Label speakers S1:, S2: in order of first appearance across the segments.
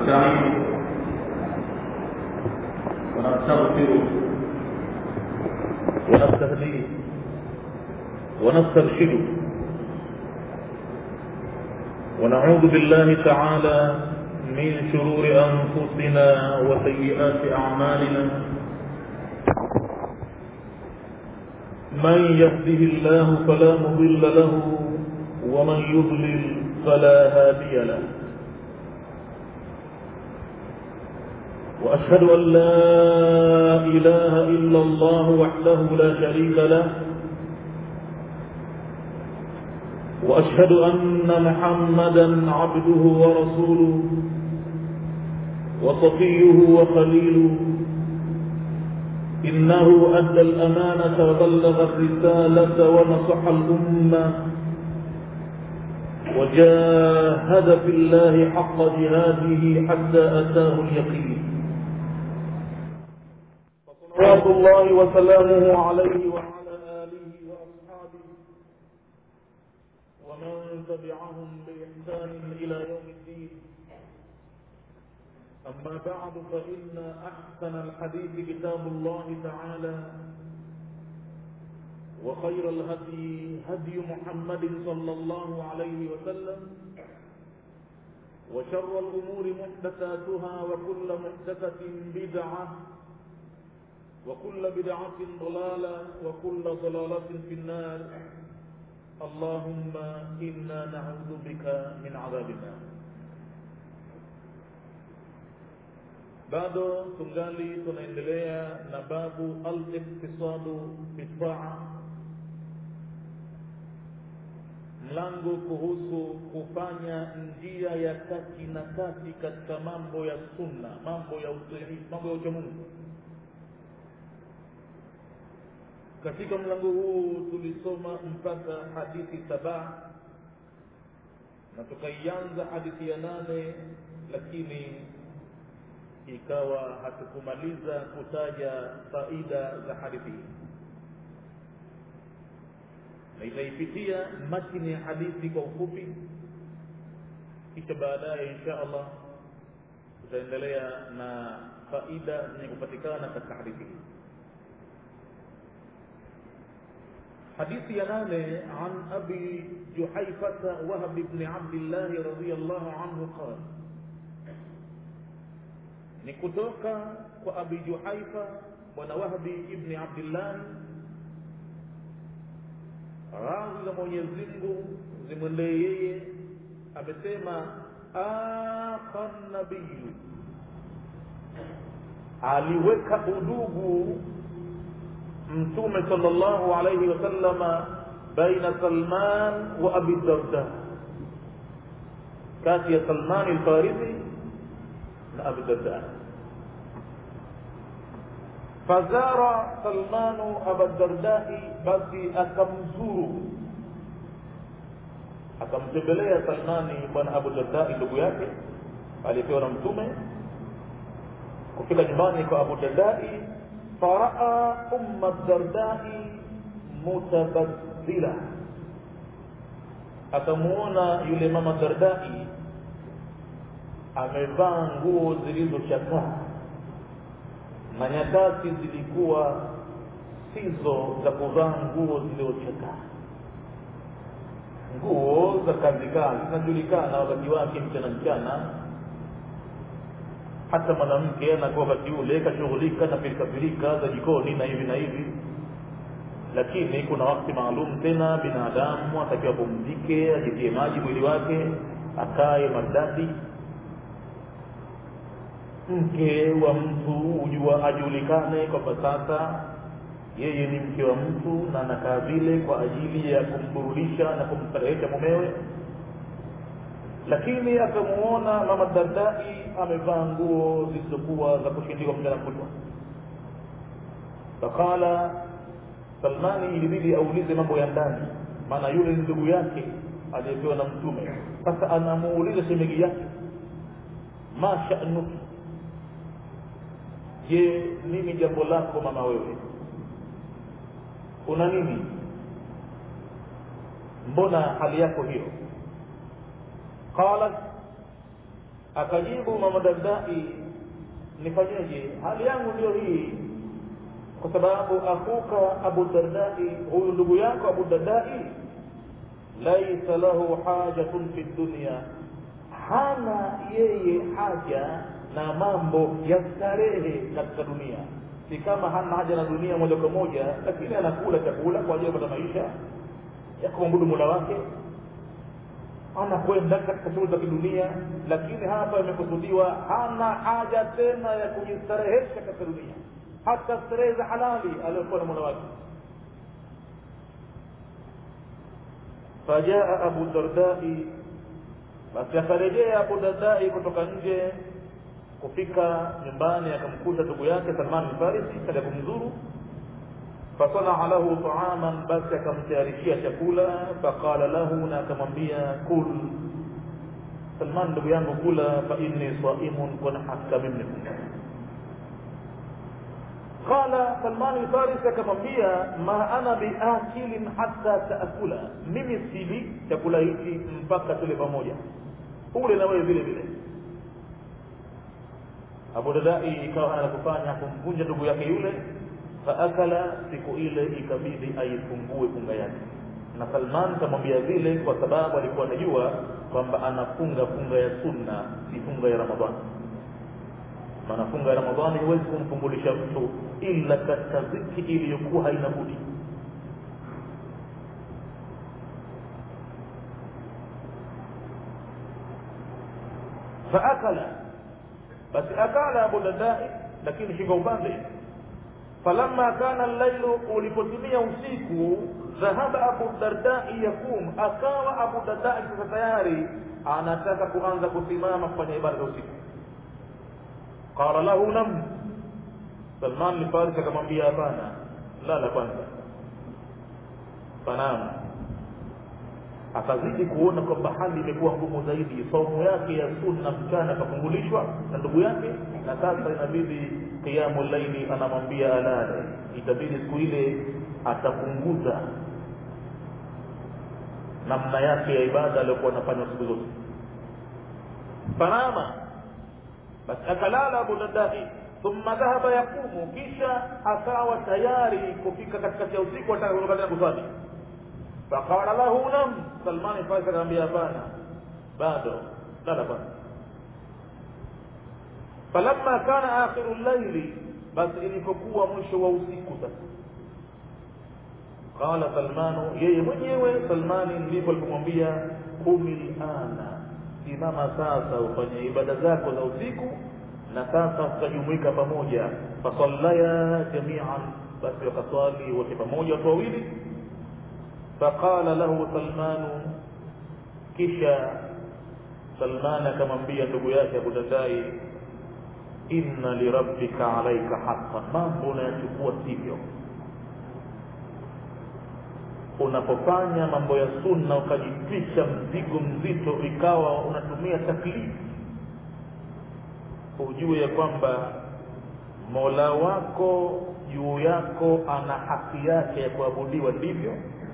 S1: ونستعينه ونستغفره ونستهديه ونسترشده ونعوذ بالله تعالى من شرور أنفسنا وسيئات أعمالنا من يهده الله فلا مضل له ومن يضلل فلا هادي له وأشهد أن لا إله إلا الله وحده لا شريك له وأشهد أن محمدا عبده ورسوله وصفيه وخليله إنه أدى الأمانة وبلغ الرسالة ونصح الأمة وجاهد في الله حق جهاده حتى أتاه اليقين صلوات الله وسلامه عليه وعلى آله وأصحابه ومن تبعهم بإحسان إلى يوم الدين أما بعد فإن أحسن الحديث كتاب الله تعالى وخير الهدي هدي محمد صلى الله عليه وسلم وشر الأمور محدثاتها وكل محدثة بدعة وكل بدعة ضلالة وكل ضلالة في النار اللهم إنا نعوذ بك من عذاب النار bado tungali tunaendelea na babu al-iktisadu fi taa mlango kuhusu kufanya njia ya kati na kati katika mambo ya sunna mambo ya usaidizi mambo ya uchamungu katika mlango huu tulisoma mpaka hadithi saba na tukaianza hadithi ya nane lakini ikawa hatukumaliza kutaja faida za hadithi hii na itaipitia matini ya hadithi kwa ufupi kisha baadaye insha allah tutaendelea na faida zenye kupatikana katika hadithi hii حديث ينال عن أبي جحيفة وهب بن عبد الله رضي الله عنه قال نكتوك وأبي جحيفة ونوهب ابن عبد الله radhi za mwenyezi mungu zimwendee yeye amesema akha nabiyu aliweka udugu mtume sallallahu alayhi wasallama baina salman wa abi darda kati ya salman alfarisi na abi darda fazara salmanu aba dardai basi akamzuru akamtembelea salmani bwana abu dardai ndugu yake aliyepewa na mtume kufika nyumbani kwa abu dardai faraa umma dardai mutabaddila akamuona yule mama dardai amevaa nguo zilizochakaa na nyakati zilikuwa sizo za kuvaa nguo zilizochakaa nguo za kazi kazi zinajulikana wakati wake mchana mchana hata mwanamke anakuwa wakati ule kashughulika na pilikapilika za jikoni na hivi na hivi lakini kuna wakati maalum tena binadamu atakiwa pumzike ajitie maji mwili wake akae maridadi mke wa mtu hujua ajulikane kwamba sasa yeye ni mke wa mtu na anakaa vile kwa ajili ya kumburudisha na kumstarehesha mumewe lakini akamuona mama dardai amevaa nguo zilizokuwa za kushindikwa mchana kutwa faqala salmani ilibidi aulize mambo ya ndani maana yule ni ndugu yake aliyepewa na mtume sasa anamuuliza shemegi yake ma sha'nuki je nini jambo lako mama wewe una nini mbona hali yako hiyo qalat akajibu mama dardai nifanyeje hali yangu ndiyo hii kwa sababu akuka abu dardai huyu ndugu yako abu dardai laisa lahu hajatun fi dunya hana yeye haja na mambo ya starehe katika dunia si kama hana haja na dunia moja kwa moja lakini anakula chakula kwa ajili ya kupata maisha ya kumwabudu mola wake anakwenda katika shughuli za kidunia lakini hapa imekusudiwa hana haja tena ya kujistarehesha katika dunia hata starehe za halali aliyokuwa na mola wake fajaa abu dardai basi akarejea abu dardai kutoka nje kufika nyumbani akamkuta ndugu yake salman lfarisi kaja kumzuru fasanaa lahu taaman basi akamtayarishia chakula faqala lahu na akamwambia kul salman ndugu yangu kula fa inni saimun kuna hakika mimi nifunga qala salman lfarisi akamwambia ma ana biakilin hata taakula mimi sili chakula hichi mpaka tule pamoja ule na wewe vile vile abu dadai ikawa hana kufanya kumvunja ndugu yake yule faakala siku ile ikabidi aifungue funga yake na salman kamwambia vile kwa sababu alikuwa anajua kwamba anafunga funga ya sunna si funga ya ramadhani maana funga ya ramadhani huwezi kumfungulisha mtu ila katika ziki iliyokuwa haina budi faakala basi akala abu dadai lakini shinga upande falamma kana llailu ulipotimia usiku dhahaba abu dardai yakum akawa abu dardai sasa tayari anataka kuanza kusimama kufanya ibada za usiku qala lahu nam salman lifaris akamwambia hapana lala kwanza fanama akazidi kuona kwamba hali imekuwa ngumu zaidi saumu yake ya sunna mchana akafungulishwa na ndugu yake na sasa inabidi qiyamu llaili anamwambia alale itabidi siku ile atapunguza namna yake ya ibada aliyokuwa anafanya siku zote fanama basi akalala abu dadai thumma dhahaba yaqumu kisha akawa tayari kufika katikati ya usiku ataka kutoka tena kuswali faqala lahu nam salmani farisi akamwambia hapana bado lala kwanza falamma kana akhiru llaili basi ilipokuwa mwisho wa usiku sasa qala salmanu yeye mwenyewe salmani ndipo alipomwambia kumi lana simama sasa ufanye ibada zako za usiku na sasa tutajumuika pamoja fasallaya jamian basi wakaswali wote pamoja watu wawili faqala lahu salmanu kisha salman akamwambia ndugu yake abu dadai inna lirabbika alaika haqqan mambo unayachukua sivyo unapofanya mambo ya sunna ukajitwisha mzigo mzito ikawa unatumia taklifu ujue ya kwamba mola wako juu yako ana haki yake ya kuabudiwa ndivyo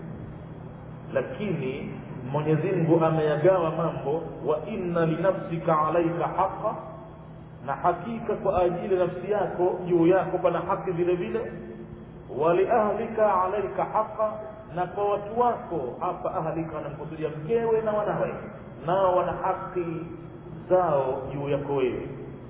S1: lakini mwenyezi mungu ameyagawa mambo wa inna linafsika alaika haqa na hakika kwa ajili ya nafsi yako juu yako pana haki vile vile waliahlika alaika haqa na kwa watu wako hapa ahlika wanamkusudia mkewe na wanawe nao wana haki zao juu yako wewe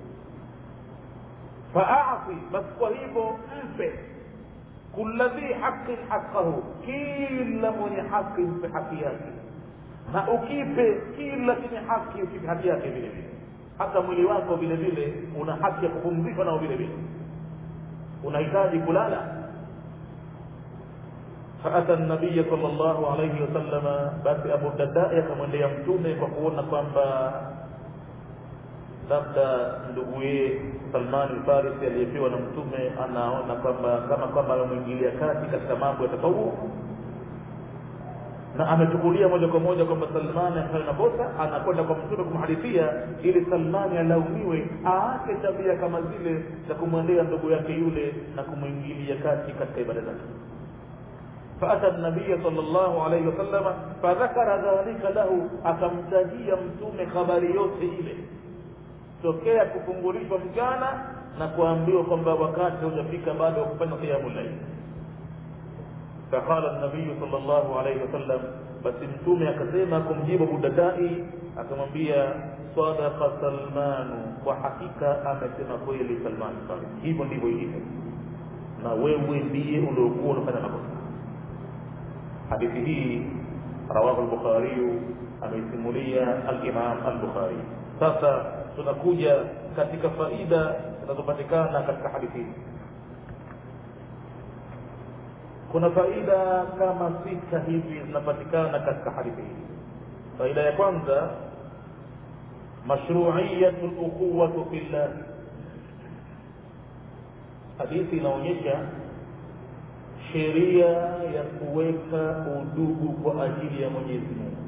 S1: faati basi kwa hivyo mpe kula dhi haqin haqahu kila mwenye haki mpe haki yake na ukipe kila chenye haki ukipe haki yake vile vile hata mwili wako vile vile una haki ya kupumzika nao vile vile unahitaji kulala faata nabiya sal llahu alaihi wasallama basi abu dadai akamwendea mtume kwa kuona kwamba labda nduguye salman lfarisi aliyepewa na mtume anaona kwamba kama kwamba amemwingilia kati katika mambo ya tafawuk na amechukulia moja kwa moja kwamba salmani amefanya makosa anakwenda kwa mtume kumhadithia ili salmani alaumiwe aache tabia kama zile za kumwendea ndugu yake yule na kumwingilia kati katika ibada zake فأتى النبي صلى الله عليه وسلم فذكر ذلك له أكمتجي متوم خبر يوسف إليه tokea kufungulishwa mchana na kuambiwa kwamba wakati haujafika bado wa kufanya qiyamu llail faqala nabiyu sal llahu alaihi wasallam basi mtume akasema kumjibu budadai akamwambia sadaqa salmanu kwa hakika amesema kweli salman farisi hivyo ndivyo ilivyo na wewe ndiye uliokuwa unafanya makosa hadithi hii rawahu lbukhariyu ameisimulia alimam albukhari sasa tunakuja katika faida zinazopatikana katika hadithi hii kuna faida kama sita hivi zinapatikana katika hadithi hii faida ya kwanza mashruiyatu lukhuwatu fillah hadithi inaonyesha sheria ya kuweka udugu kwa ajili ya mwenyezi mungu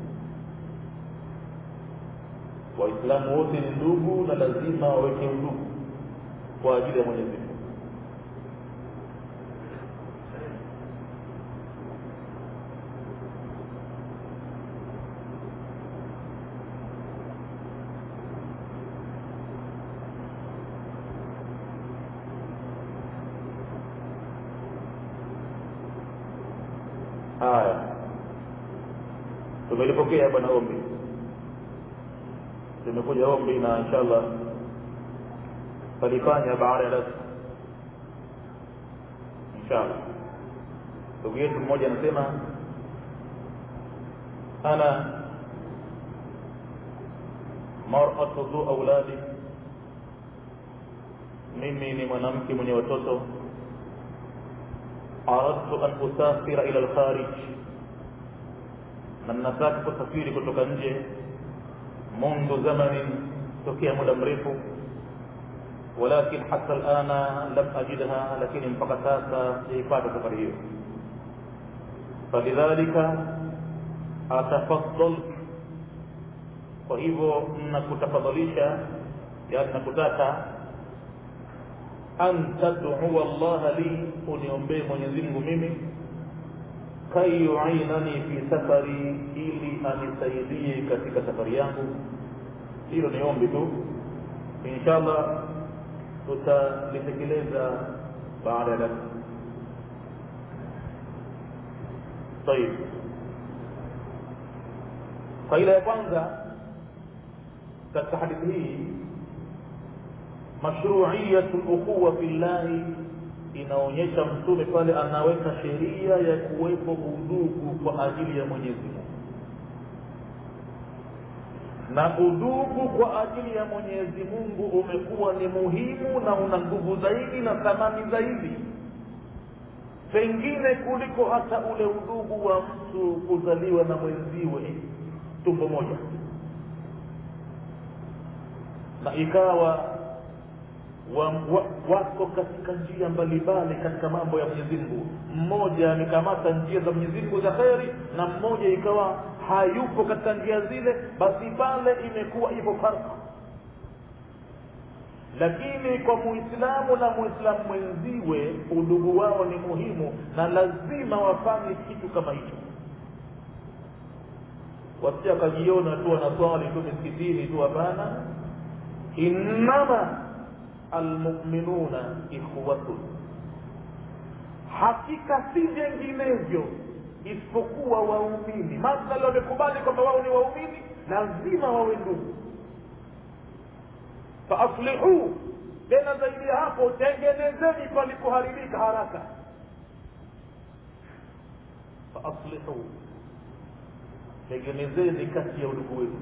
S1: waislamu wote ni ndugu na lazima waweke udugu kwa ajili ya mwenyezi mungu haya tumelipokea bwana ombi tumekuja ombi na inshallah talifanya baada ya darsa inshallah ndugu yetu mmoja anasema ana maratu dhu auladi mimi ni mwanamke mwenye watoto aradtu an usafira ila lkharij na nataka kusafiri kutoka nje mundu zamanin tokea muda mrefu walakin hata lana lam ajidha lakini mpaka sasa siipata safari hiyo falidhalika atafadal kwa hivyo nakutafadhalisha yani nakutaka an tadua llaha li uniombee mwenyezi mungu mimi kai yuinani fi safari ili anisaidie katika safari yangu hilo ni ombi tu inshallah tutalitekeleza baada ya darsa طيب faida ya kwanza katika hadithi hii mashruiyatu lukhuwa fillahi inaonyesha mtume pale anaweka sheria ya kuwepo udugu kwa ajili ya mwenyezi mungu na udugu kwa ajili ya mwenyezi mungu umekuwa ni muhimu na una nguvu zaidi na thamani zaidi pengine kuliko hata ule udugu wa mtu kuzaliwa na mwenziwe tumbo moja na ikawa wa, wa, wako katika njia mbalimbali katika mambo ya Mwenyezi Mungu. Mmoja amekamata njia za Mwenyezi Mungu za kheri, na mmoja ikawa hayupo katika njia zile, basi pale imekuwa ipo farka. Lakini kwa Muislamu na Muislamu mwenziwe, udugu wao ni muhimu na lazima wafanye kitu kama hicho. Wasija akajiona tu wanaswali tu misikitini tu, hapana. Innama almuminuna ikhwatun, hakika si vinginevyo isipokuwa waumini. Madhali wamekubali kwamba wao ni waumini, lazima wawe ndugu. Faaslihu, tena zaidi ya hapo, tengenezeni palipoharibika haraka. Faaslihu, tengenezeni kati ya udugu wenu.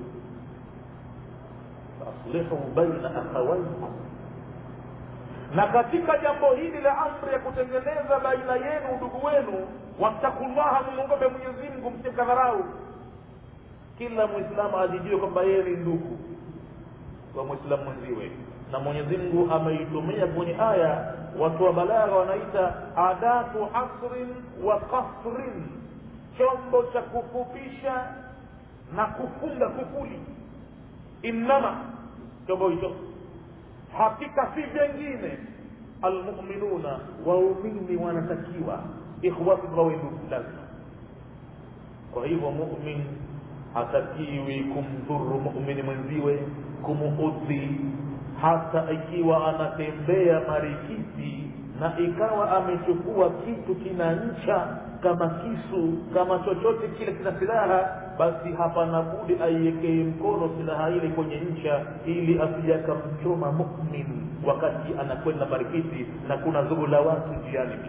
S1: Faaslihu baina akhawaikum na katika jambo hili la amri ya kutengeneza baina yenu udugu wenu wattakullaha mumwogope mwenyezi mungu msimkadharau kila mwislamu ajijue kwamba yeye ni ndugu wa mwislamu mwenziwe na mwenyezi mungu ameitumia kwenye aya watu wa balagha wanaita adatu hasrin wa kasrin chombo cha kufupisha na kufunga kufuli innama chombo hicho hakika si vyengine almuminuna waumini wanatakiwa ikhwati wawe ndugu lazima kwa hivyo mumin hatakiwi kumdhuru mumini mwenziwe kumuudhi hata ikiwa anatembea marikiti na ikawa amechukua kitu kina ncha kama kisu kama chochote kile kina silaha basi hapana budi aiwekee mkono silaha ile kwenye ncha ili asije akamchoma mumin wakati anakwenda marikiti na kuna zugu la watu njiani pia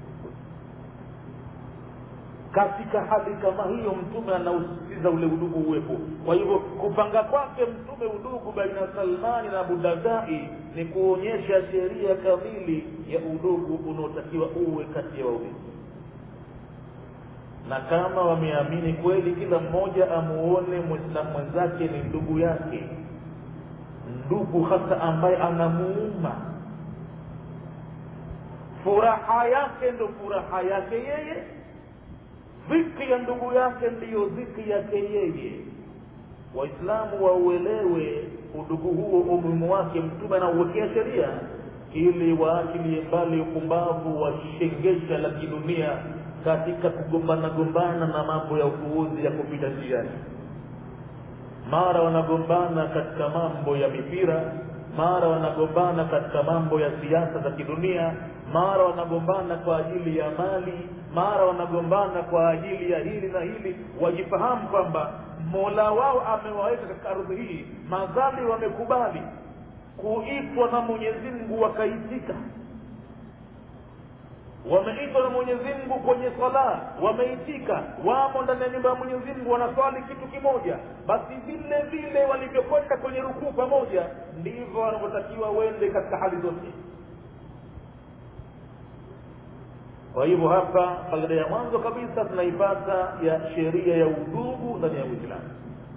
S1: katika hali kama hiyo mtume anausisitiza ule udugu uwepo kwa hivyo kupanga kwake mtume udugu baina salmani na abudardai ni kuonyesha sheria kamili ya udugu unaotakiwa uwe kati ya wawili na kama wameamini kweli kila mmoja amuone mwislamu mwenzake ni ndugu yake ndugu hasa ambaye anamuuma furaha yake ndo furaha yake yeye dhiki ya ndugu yake ndiyo dhiki yake yeye waislamu wauelewe udugu huo umuhimu wake mtume anauwekea sheria ili waachilie mbali upumbavu wa shengesha la kidunia katika kugombana gombana na mambo ya upuuzi ya kupita njiani mara wanagombana katika mambo ya mipira mara wanagombana katika mambo ya siasa za kidunia mara wanagombana kwa ajili ya mali mara wanagombana kwa ajili ya hili na hili wajifahamu kwamba mola wao amewaweka katika ardhi hii madhali wamekubali kuitwa na mwenyezi mungu wakaitika wameitwa na mwenyezi mungu kwenye sala wameitika wamo ndani ya nyumba ya mwenyezi mungu wanaswali kitu kimoja basi vile vile walivyokwenda kwenye rukuu pamoja ndivyo wanavyotakiwa wende katika hali zote kwa hivyo hapa faida ya mwanzo kabisa tunaipata ya sheria ya udugu ndani ya uislamu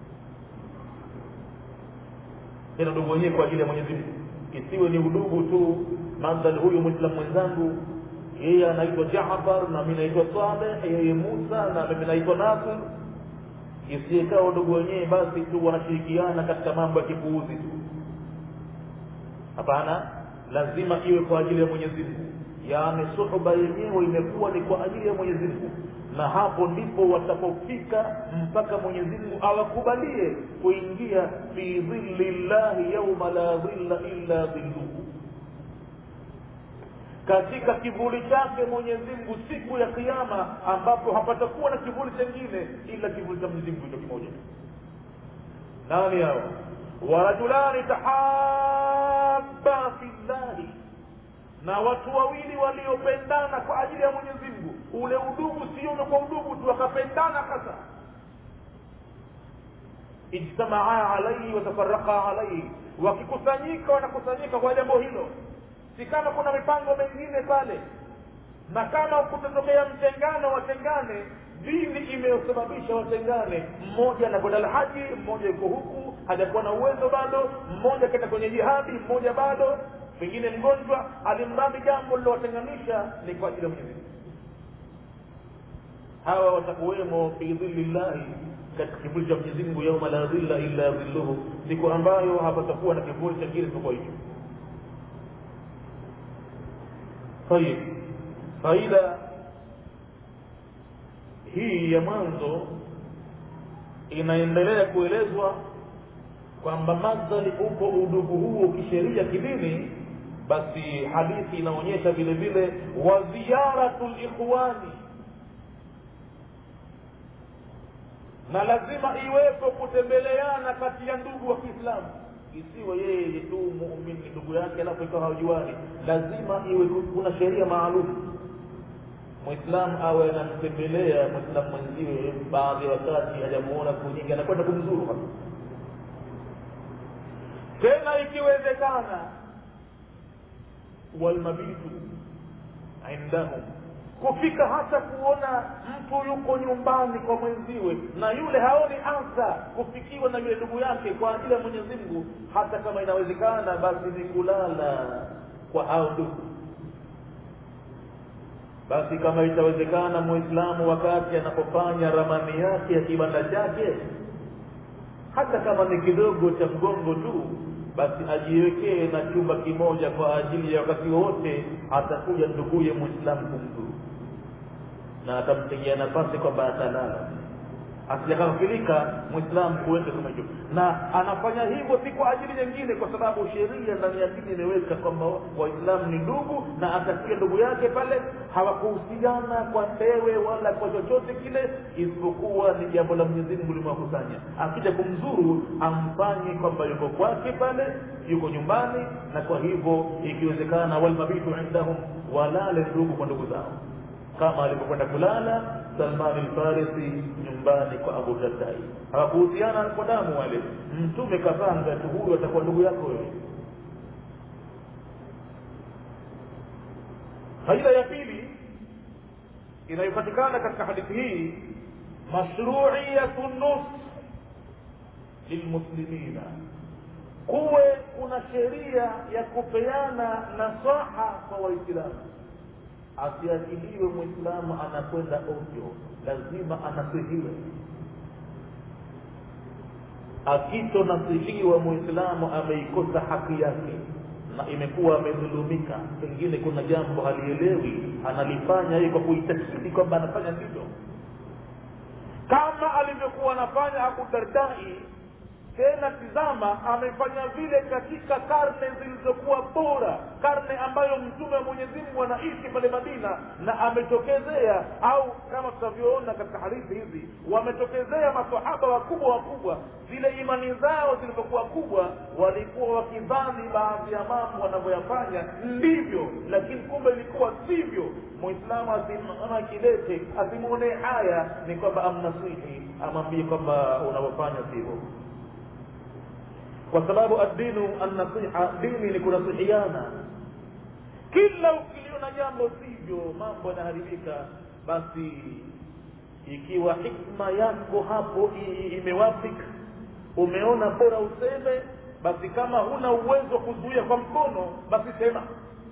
S1: tena udugu wenyewe kwa ajili ya mwenyezi mungu isiwe ni udugu tu mandhali huyu mwislamu mwenzangu yeye anaitwa jafar na mi naitwa saleh yeye musa na mimi naitwa nasir isiyekaa udugu wenyewe basi tu wanashirikiana katika mambo ya kipuuzi tu hapana lazima iwe kwa ajili ya mwenyezi mungu yaani suhuba yenyewe imekuwa ni kwa ajili ya mwenyezi mungu na hapo ndipo watapofika mpaka mwenyezi mungu awakubalie kuingia fi dhilli llahi yauma la dhilla illa dhilluhu katika kivuli chake mwenyezi mungu siku ya kiama ambapo hapatakuwa na kivuli chengine ila kivuli cha mwenyezi mungu hicho kimoja nani hao warajulani tahaba fi llahi na watu wawili waliopendana kwa ajili ya mwenyezi mungu ule udugu sio kwa udugu tu wakapendana hasa ijtamaa alaihi watafaraka alaihi wakikusanyika wanakusanyika kwa jambo hilo si kama kuna mipango mengine pale na kama kutatokea mtengano watengane dini imesababisha watengane mmoja anakwenda alhaji mmoja yuko huku hajakuwa na uwezo bado mmoja akaenda kwenye jihadi mmoja bado pengine mgonjwa alimradi jambo lilowatenganisha ni kwa ajili ya mwenyezi hawa watakuwemo fi dhilli llahi katika kivuli cha mwenyezi mungu yauma la dhilla illa dhilluhu siku ambayo hapatakuwa na kivuli chengine isipokuwa hicho tayib faida hii ya mwanzo inaendelea kuelezwa kwamba madhali upo udugu huo kisheria kidini basi hadithi inaonyesha vile vile wa ziyaratu likhwani na lazima iwepo kutembeleana kati ya ndugu wa kiislamu isiwe yeye tu muumini ndugu yake alafu ikawa hawajuani lazima iwe kuna sheria maalum mwislamu awe anamtembelea mwislamu mwenziwe baadhi ya wakati hajamuona siku nyingi anakwenda kumzuru hapa tena ikiwezekana walmabitu indahum kufika hata kuona mtu yuko nyumbani kwa mwenziwe na yule haoni adha kufikiwa na yule ndugu yake kwa ajili ya mwenyezi mungu hata kama inawezekana basi ni kulala kwa hao ndugu basi kama itawezekana muislamu wakati anapofanya ramani yake ya kibanda chake hata kama ni kidogo cha mgongo tu basi ajiwekee na chumba kimoja kwa ajili ya wakati wote atakuja nduguye mwislamu kumzuru na atamtegea nafasi kwamba atalala asijakafirika mwislamu kuweka kama hivyo na anafanya hivyo si kwa ajili nyingine kwa sababu sheria ndani ya dini imeweka kwamba waislamu ni ndugu na atakia ndugu yake pale hawakuhusiana kwa tewe wala kwa chochote kile isipokuwa ni jambo la mwenyezi mungu limewakusanya akija kumzuru amfanye kwamba yuko kwake pale yuko nyumbani na kwa hivyo ikiwezekana walmabitu indahum walale ndugu kwa ndugu zao kama alivyokwenda kulala Salman al-Farisi nyumbani kwa Abu Dardai. Hawakuhusiana kwa damu wale. Mtume kapanga tu huyu atakuwa ndugu yako wewe. Faida ya pili inayopatikana katika hadithi hii mashru'iyatu nus lilmuslimina, kuwe kuna sheria ya kupeana nasaha kwa Waislamu asiachiliwe mwislamu anakwenda ovyo lazima anasihiwe akitonasihiwa mwislamu ameikosa haki yake na imekuwa amedhulumika pengine kuna jambo halielewi analifanya hii kwa kuitakidi kwamba anafanya ndivyo kama alivyokuwa anafanya abu dardai tena tizama amefanya vile katika karne zilizokuwa bora karne ambayo mtume wa mwenyezi mungu anaishi pale madina na ametokezea au kama tutavyoona katika hadithi hizi wametokezea masahaba wakubwa wakubwa zile imani zao zilivyokuwa kubwa walikuwa wakidhani baadhi ya mambo wanavyoyafanya ndivyo lakini kumbe ilikuwa sivyo muislamu asimama kidete asimwonee haya ni kwamba amnasihi amwambie kwamba unavyofanya sivyo kwa sababu addinu annasiha dini ni kunasihiana kila ukiliona jambo sivyo mambo yanaharibika basi ikiwa hikma yako hapo imewafika umeona bora useme basi kama huna uwezo wa kuzuia kwa mkono basi sema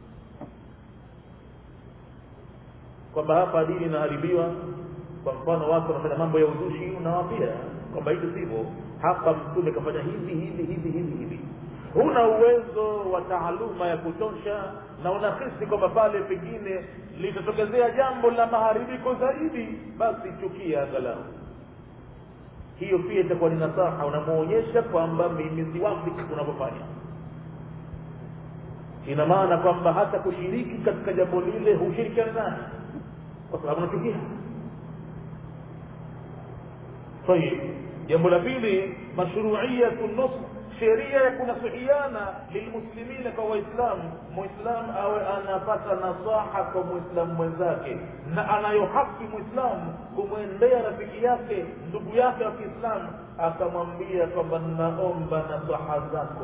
S1: kwamba hapa dini inaharibiwa kwa mfano watu wanafanya mambo ya uzushi unawambia kwamba hivi sivyo hapa mtume kafanya hivi hivi hivi hivi hivi huna uwezo wa taaluma ya kutosha na unahisi kwamba pale pengine litatokezea jambo la maharibiko zaidi basi chukia angalau hiyo pia itakuwa ni nasaha unamwonyesha kwamba mimi siwafiki unavyofanya ina maana kwamba hata kushiriki katika jambo lile hushirikiani naye kwa sababu unachukia طيب jambo la pili mashruiyatu nusr sheria ya kunasihiana lilmuslimina kwa waislamu muislamu awe anapata nasaha kwa muislamu mwenzake na anayo haki muislamu kumwendea rafiki yake ndugu yake wa kiislamu akamwambia kwamba naomba nasaha zako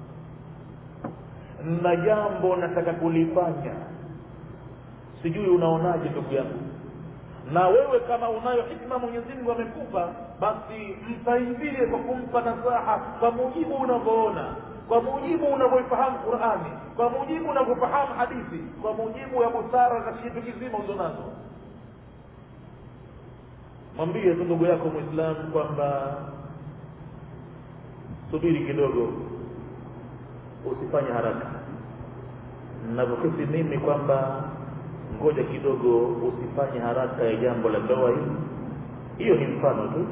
S1: na jambo nataka kulifanya sijui unaonaje ndugu yangu na wewe kama unayo hikma mwenyezi mungu amekupa basi msaidie kwa kumpa nasaha kwa mujibu unavyoona kwa mujibu unavyoifahamu qurani kwa mujibu unavyofahamu hadithi kwa mujibu ya busara za kitu kizima ulizo nazo mwambie tu ndugu yako mwislamu kwamba subiri kidogo usifanye haraka navyohisi mimi kwamba ngoja kidogo usifanye haraka ya jambo la ndoa hili hiyo ni mfano tu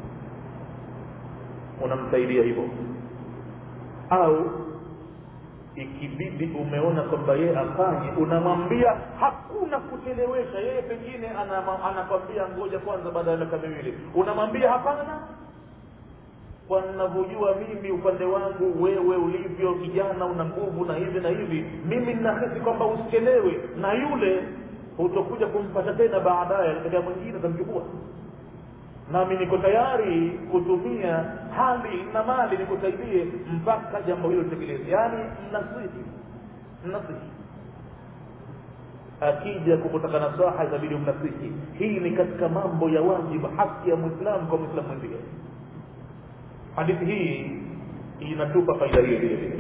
S1: unamsaidia hivyo au ikibidi umeona kwamba yeye afanye unamwambia hakuna kuchelewesha yeye pengine anakwambia ngoja kwanza baada ya miaka miwili unamwambia hapana kwa ninavyojua mimi upande wangu wewe ulivyo kijana una nguvu na hivi na hivi mimi ninahisi kwamba usichelewe na yule hutokuja kumpata tena baadaye katika mwingine utamchukua nami niko tayari kutumia hali na mali nikusaidie mpaka jambo hilo litekeleze yaani mnasihi mnasihi akija kukutaka nasaha itabidi mnasihi hii ni katika mambo ya wajibu haki ya mwislamu kwa mwislamu mwenzie hadithi hii inatupa faida hiyo vile vile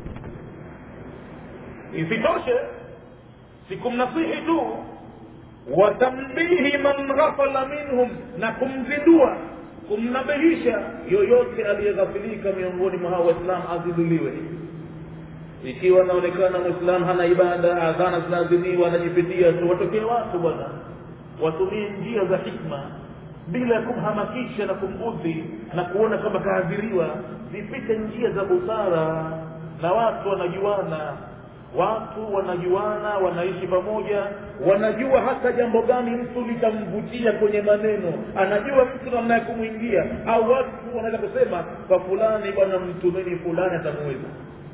S1: isitoshe sikumnasihi tu watambihi man ghafala minhum na kumzindua kumnabihisha yoyote aliyeghafilika miongoni mwa hao waislamu azinduliwe ikiwa anaonekana mwislamu hana ibada adhana zinaadhiniwa anajipitia tu watokee watu bwana watumie njia za hikma bila ya kumhamakisha na kumudhi na kuona kwamba kaadhiriwa zipite njia za busara na watu wanajuana watu wanajuana wanaishi pamoja wanajua hata jambo gani mtu litamvutia kwenye maneno anajua mtu namna ya kumwingia au watu wanaweza kusema kwa fulani bwana mtumeni fulani atamuweza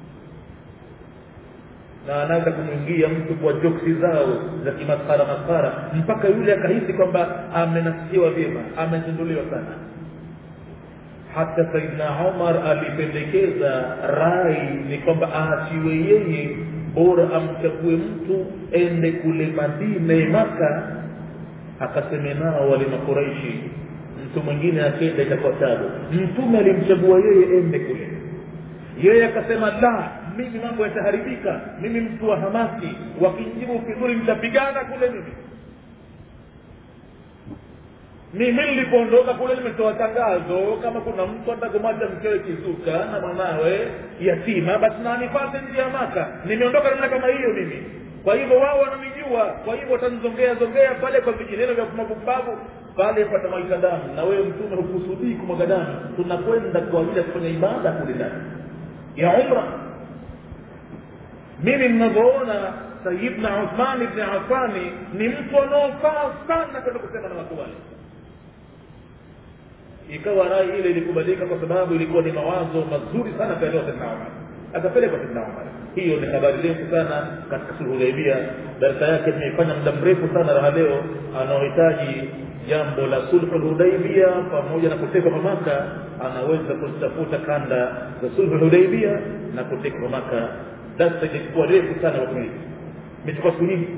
S1: na anaweza kumwingia mtu kwa joksi zao za kimaskara maskara mpaka yule akahisi kwamba amenasikiwa vyema amezinduliwa sana hata saidna umar alipendekeza rai ni kwamba aachiwe yeye bora amchague mtu ende kule madina maka akaseme nao wale makuraishi mtu mwingine akenda itakuwa tabu mtume alimchagua yeye ende kule yeye akasema la mimi mambo yataharibika mimi mtu wa hamasi wakijibu vizuri mtapigana kule mimi mimi nilipoondoka kule nimetoa tangazo kama kuna mtu atakumwacha mkewe kizuka na mwanawe yatima basi na anipate nje ya maka nimeondoka namna kama hiyo mimi kwa hivyo wao wananijua kwa hivyo watanizongea zongea pale kwa vijineno vya kumabumbavu pale patamwaika damu na wewe mtume hukusudii kumwaga damu tunakwenda kwa ajili ya kufanya ibada kule ndani ya umra mimi mnavyoona sayidna uthman ibni afani ni mtu anaofaa sana kwenda kusema na watu wale ikawa rai ile ilikubalika kwa sababu ilikuwa ni mawazo mazuri sana kaelewa saidna umar akapelekwa saidna umar hiyo ni habari ndefu sana katika sulhudaibia darasa yake tumeifanya muda mrefu sana raha leo anaohitaji jambo la sulhu lhudaibia pamoja na kutekwa mamaka anaweza kuzitafuta kanda za sulhu lhudaibia na kutekwa mamaka darsa ilikuwa refu sana wakati imechukua siku nyingi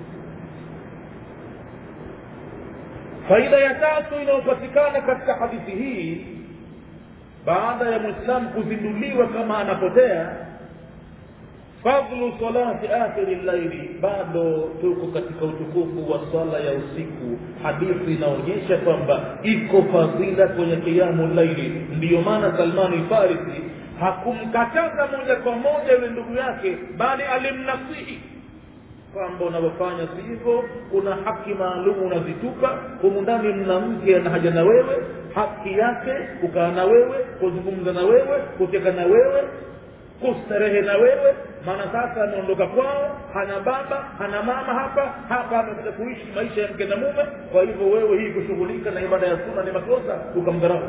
S1: faida ya tatu inayopatikana katika hadithi hii baada ya mwislamu kuzinduliwa kama anapotea fadlu salati akhiri llaili bado tuko katika utukufu wa swala ya usiku hadithi inaonyesha kwamba iko fadhila kwenye kiamu laili ndiyo maana salmani farisi hakumkataza moja kwa moja yule ndugu yake bali alimnasihi kwamba unavyofanya si hivyo kuna haki maalum unazitupa humu ndani mna mke ana haja na wewe haki yake kukaa na wewe kuzungumza na wewe kucheka na wewe kustarehe na wewe maana sasa ameondoka kwao hana baba hana mama hapa hapa amekuja kuishi maisha ya mke na mume kwa hivyo wewe hii kushughulika na ibada ya suna ni makosa ukamdharau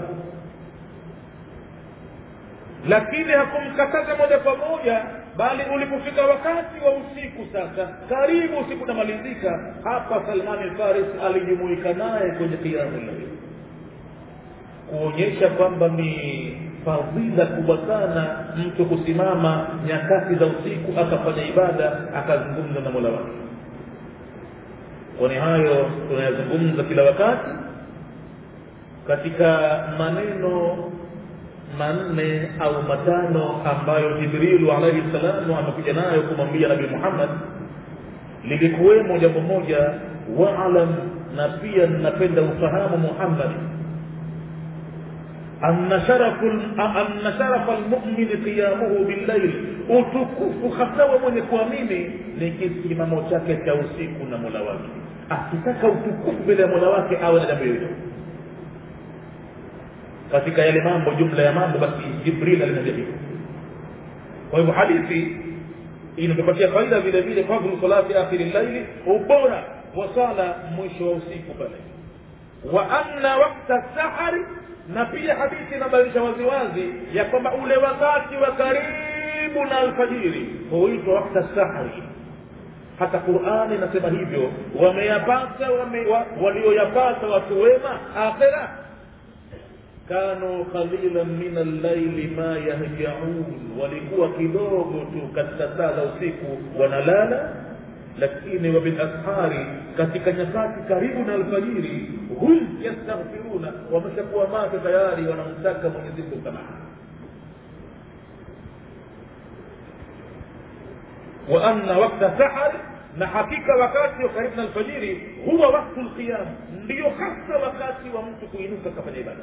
S1: lakini hakumkataza moja kwa moja bali ulipofika wakati wa usiku sasa karibu usiku unamalizika hapa salmani faris alijumuika naye kwenye kiamu laili kuonyesha kwamba ni fadhila kubwa sana mtu kusimama nyakati za usiku akafanya ibada akazungumza na mola wake kwani hayo tunayazungumza kila wakati katika maneno manne au matano ambayo jibrilu alaihi salamu amekuja nayo kumwambia nabii muhammad lilikuwemo jambo moja waalam na pia napenda ufahamu muhammad anna sharafa lmumini qiyamuhu billail utukufu hasa wa mwenye kuamini ni kisimamo chake cha usiku na mola wake akitaka utukufu mbele ya mola wake awe na jambo hilo katika yale mambo jumla ya mambo basi jibril alimwambia hivyo kwa hivyo hadithi inatupatia faida vile vile fadhlu salati akhiri llaili ubora wa sala mwisho wa usiku pale wa anna wakta sahari na pia hadithi inabainisha waziwazi ya kwamba ule wakati wa karibu na alfajiri huitwa wakta sahari hata qurani inasema hivyo wameyapata wame, wa, walioyapata watu wema akhira kanu qalilan min allaili ma yahjaun walikuwa kidogo tu katika saa za usiku wanalala lakini wabilashari katika nyakati karibu na alfajiri hum yastaghfiruna wameshakuwa macho tayari wanamtaka mwenyezi mungu msamaha wa anna wakta sahari na hakika wakati wa karibu na alfajiri huwa waktu lqiyam ndiyo hasa wakati wa mtu kuinuka kafanya ibada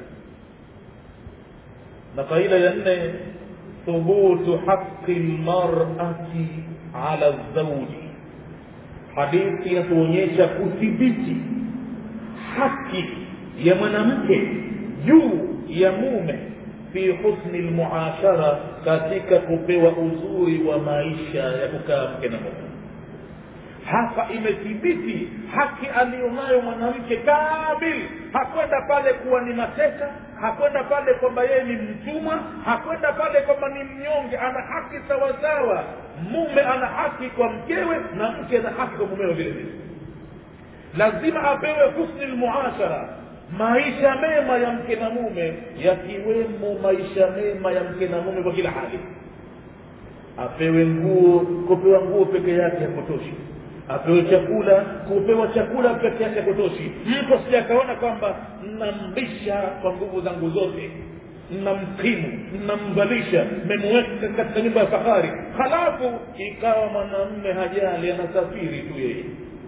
S1: na faida ya nne thubutu haqi lmarati ala zauji hadithi inatuonyesha kuthibiti haki ya mwanamke juu ya mume fi husni lmuashara katika kupewa uzuri wa maisha ya kukaa mke na mume hapa imethibiti haki aliyonayo mwanamke kamil hakwenda pale kuwa ni mateka hakwenda pale kwamba yeye ni mtumwa hakwenda pale kwamba ni mnyonge ana haki sawasawa mume ana haki kwa mkewe na mke ana haki kwa mumewe vile vile lazima apewe husni lmuashara maisha mema ya mke na mume yakiwemo maisha mema ya mke na mume kwa kila hali apewe nguo kupewa nguo peke yake hakutoshi apewe chakula kupewa chakula peke yake hakutoshi mtu asije akaona kwamba namlisha kwa nguvu zangu zote namkimu namvalisha memuweka katika nyumba ya fahari halafu ikawa mwanamme hajali anasafiri tu yeye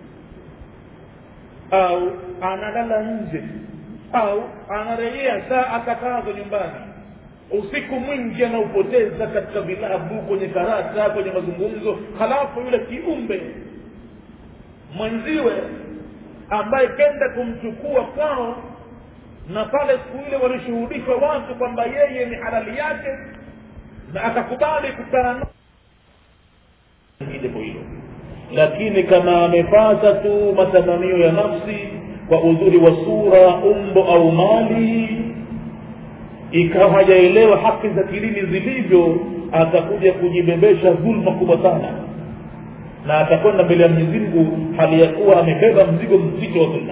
S1: au analala nje au anarejea saa akatazo nyumbani usiku mwingi anaupoteza katika vilabu kwenye karata kwenye mazungumzo halafu yule kiumbe mwenziwe ambaye kenda kumchukua kwao na pale siku ile walishuhudishwa watu kwamba yeye ni halali yake na akakubali kukaa jambo hilo lakini kama amepata tu matamanio ya nafsi kwa uzuri wa sura umbo au mali ikawa hajaelewa haki za kilini zilivyo atakuja kujibebesha dhulma kubwa sana na atakwenda mbele ya mwenyezi mungu hali ya kuwa amebeba mzigo mzito wa dhulma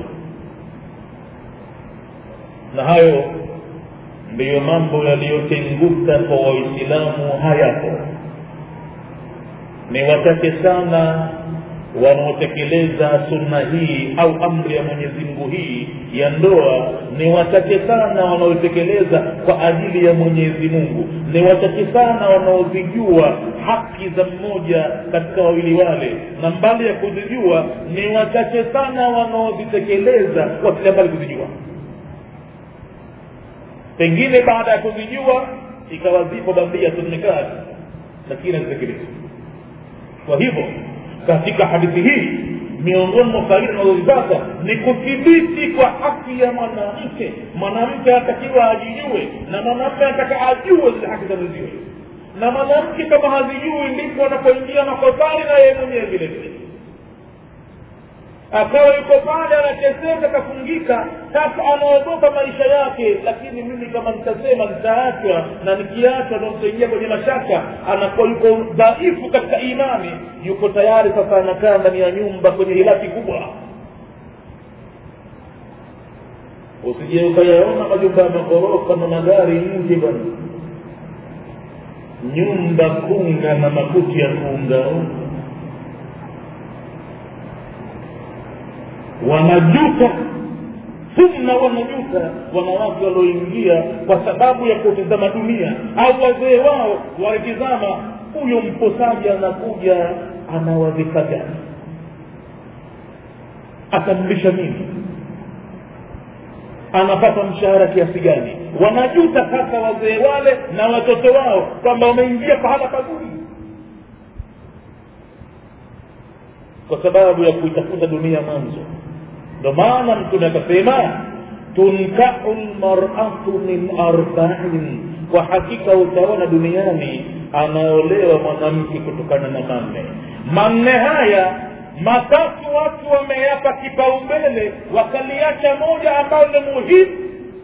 S1: na hayo ndiyo mambo yaliyotenguka kwa waislamu hayapo ni wachache sana wanaotekeleza sunna hii au amri ya mwenyezi mungu hii ya ndoa ni wachache sana wanaotekeleza kwa ajili ya mwenyezi mungu ni wachache sana wanaozijua haki za mmoja katika wawili wale na mbali ya kuzijua ni wachache sana wanaozitekeleza kwa kile mbali kuzijua pengine baada ya kuzijua ikawa zipo bandia tunikati lakini hazitekelezwa kwa hivyo katika hadithi hii miongoni mwa faida unazozipata ni kuthibiti kwa haki ya mwanamke mwanamke anatakiwa ajijue na mwanamme anataka ajue zile haki za mwenziwe na mwanamke kama hazijui ndipo anapoingia makosani na yeye mwenyewe vile vile akawa yuko pale anateseka kafungika sasa anaogopa maisha yake lakini mimi kama nitasema nitaachwa na nikiachwa ndo nitaingia kwenye mashaka anakuwa yuko dhaifu katika imani yuko tayari sasa anakaa ndani ya nyumba kwenye hilaki kubwa usije ukayaona majumba ya maghorofa na magari nje bwana nyumba kunga na makuti ya kuungaunga wanajuta thumma wanajuta wanawake walioingia kwa sababu ya kutizama dunia au wazee wao walitizama huyo mposaji anakuja anawadhifa gani atamlisha nini anapata mshahara kiasi gani wanajuta sasa wazee wale na watoto wao kwamba wameingia pahala pazuri kwa sababu ya kuitafuta dunia mwanzo ndo maana mtume akasema tunkau lmaratu min arbain kwa hakika utaona duniani anaolewa mwanamke kutokana na manne manne haya matatu watu wameyapa kipaumbele wakaliacha moja ambayo ni muhimu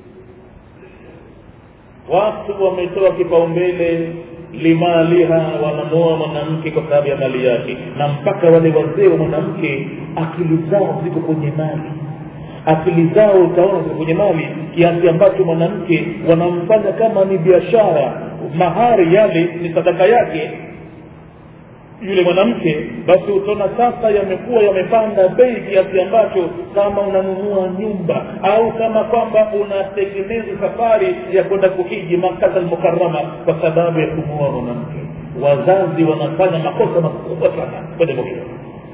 S1: watu wametoa kipaumbele limaliha wanamoa mwanamke kwa sababu ya mali yake na mpaka wale wazee wa mwanamke akili zao ziko kwenye mali akili zao utaona ziko kwenye mali kiasi ambacho mwanamke wanamfanya kama ni biashara mahari yale ni sadaka yake yule mwanamke basi utaona sasa yamekuwa yamepanda bei kiasi ambacho kama unanunua nyumba au kama kwamba unatengeneza safari ya kwenda kuhiji makata almukarama kwa sababu ya kumuoa mwanamke wazazi wanafanya makosa makubwa sana kwenye hilo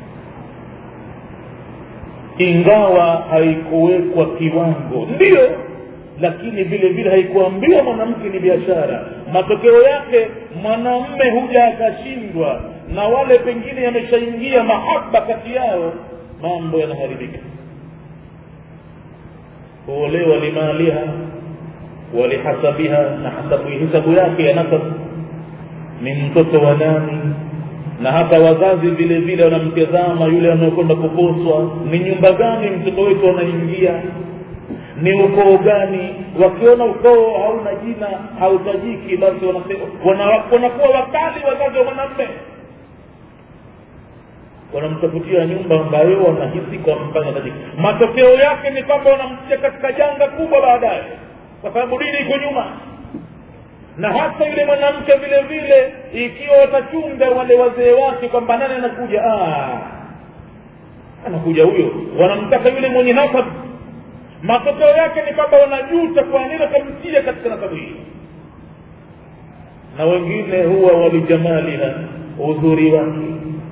S1: ingawa haikuwekwa kiwango ndio lakini vile vile haikuambiwa mwanamke ni biashara matokeo yake mwanamme huja akashindwa na wale pengine yameshaingia mahaba kati yao mambo yanaharibika kuolewa limaliha walihasabiha na hasabu hisabu yake ya nasab ni mtoto wa nani na hata wazazi vile vile wanamtazama yule anayekwenda kuposwa ni nyumba gani mtoto wetu anaingia ni ukoo gani wakiona ukoo hauna jina hautajiki basi wanakuwa wakali wazazi wa mwanamme wanamtafutia nyumba ambayo wanahisi kwamfanya tajiki matokeo yake ni kwamba wanamtia katika janga kubwa baadaye kwa sababu dini iko nyuma na hata yule mwanamke vile vile ikiwa watachunga wale wazee wake kwamba nani anakuja ah, anakuja huyo wanamtaka yule mwenye nasab matokeo yake ni kwamba wanajuta kwa nini wakamtia katika nasabu hii na wengine huwa walijamaliha uzuri wake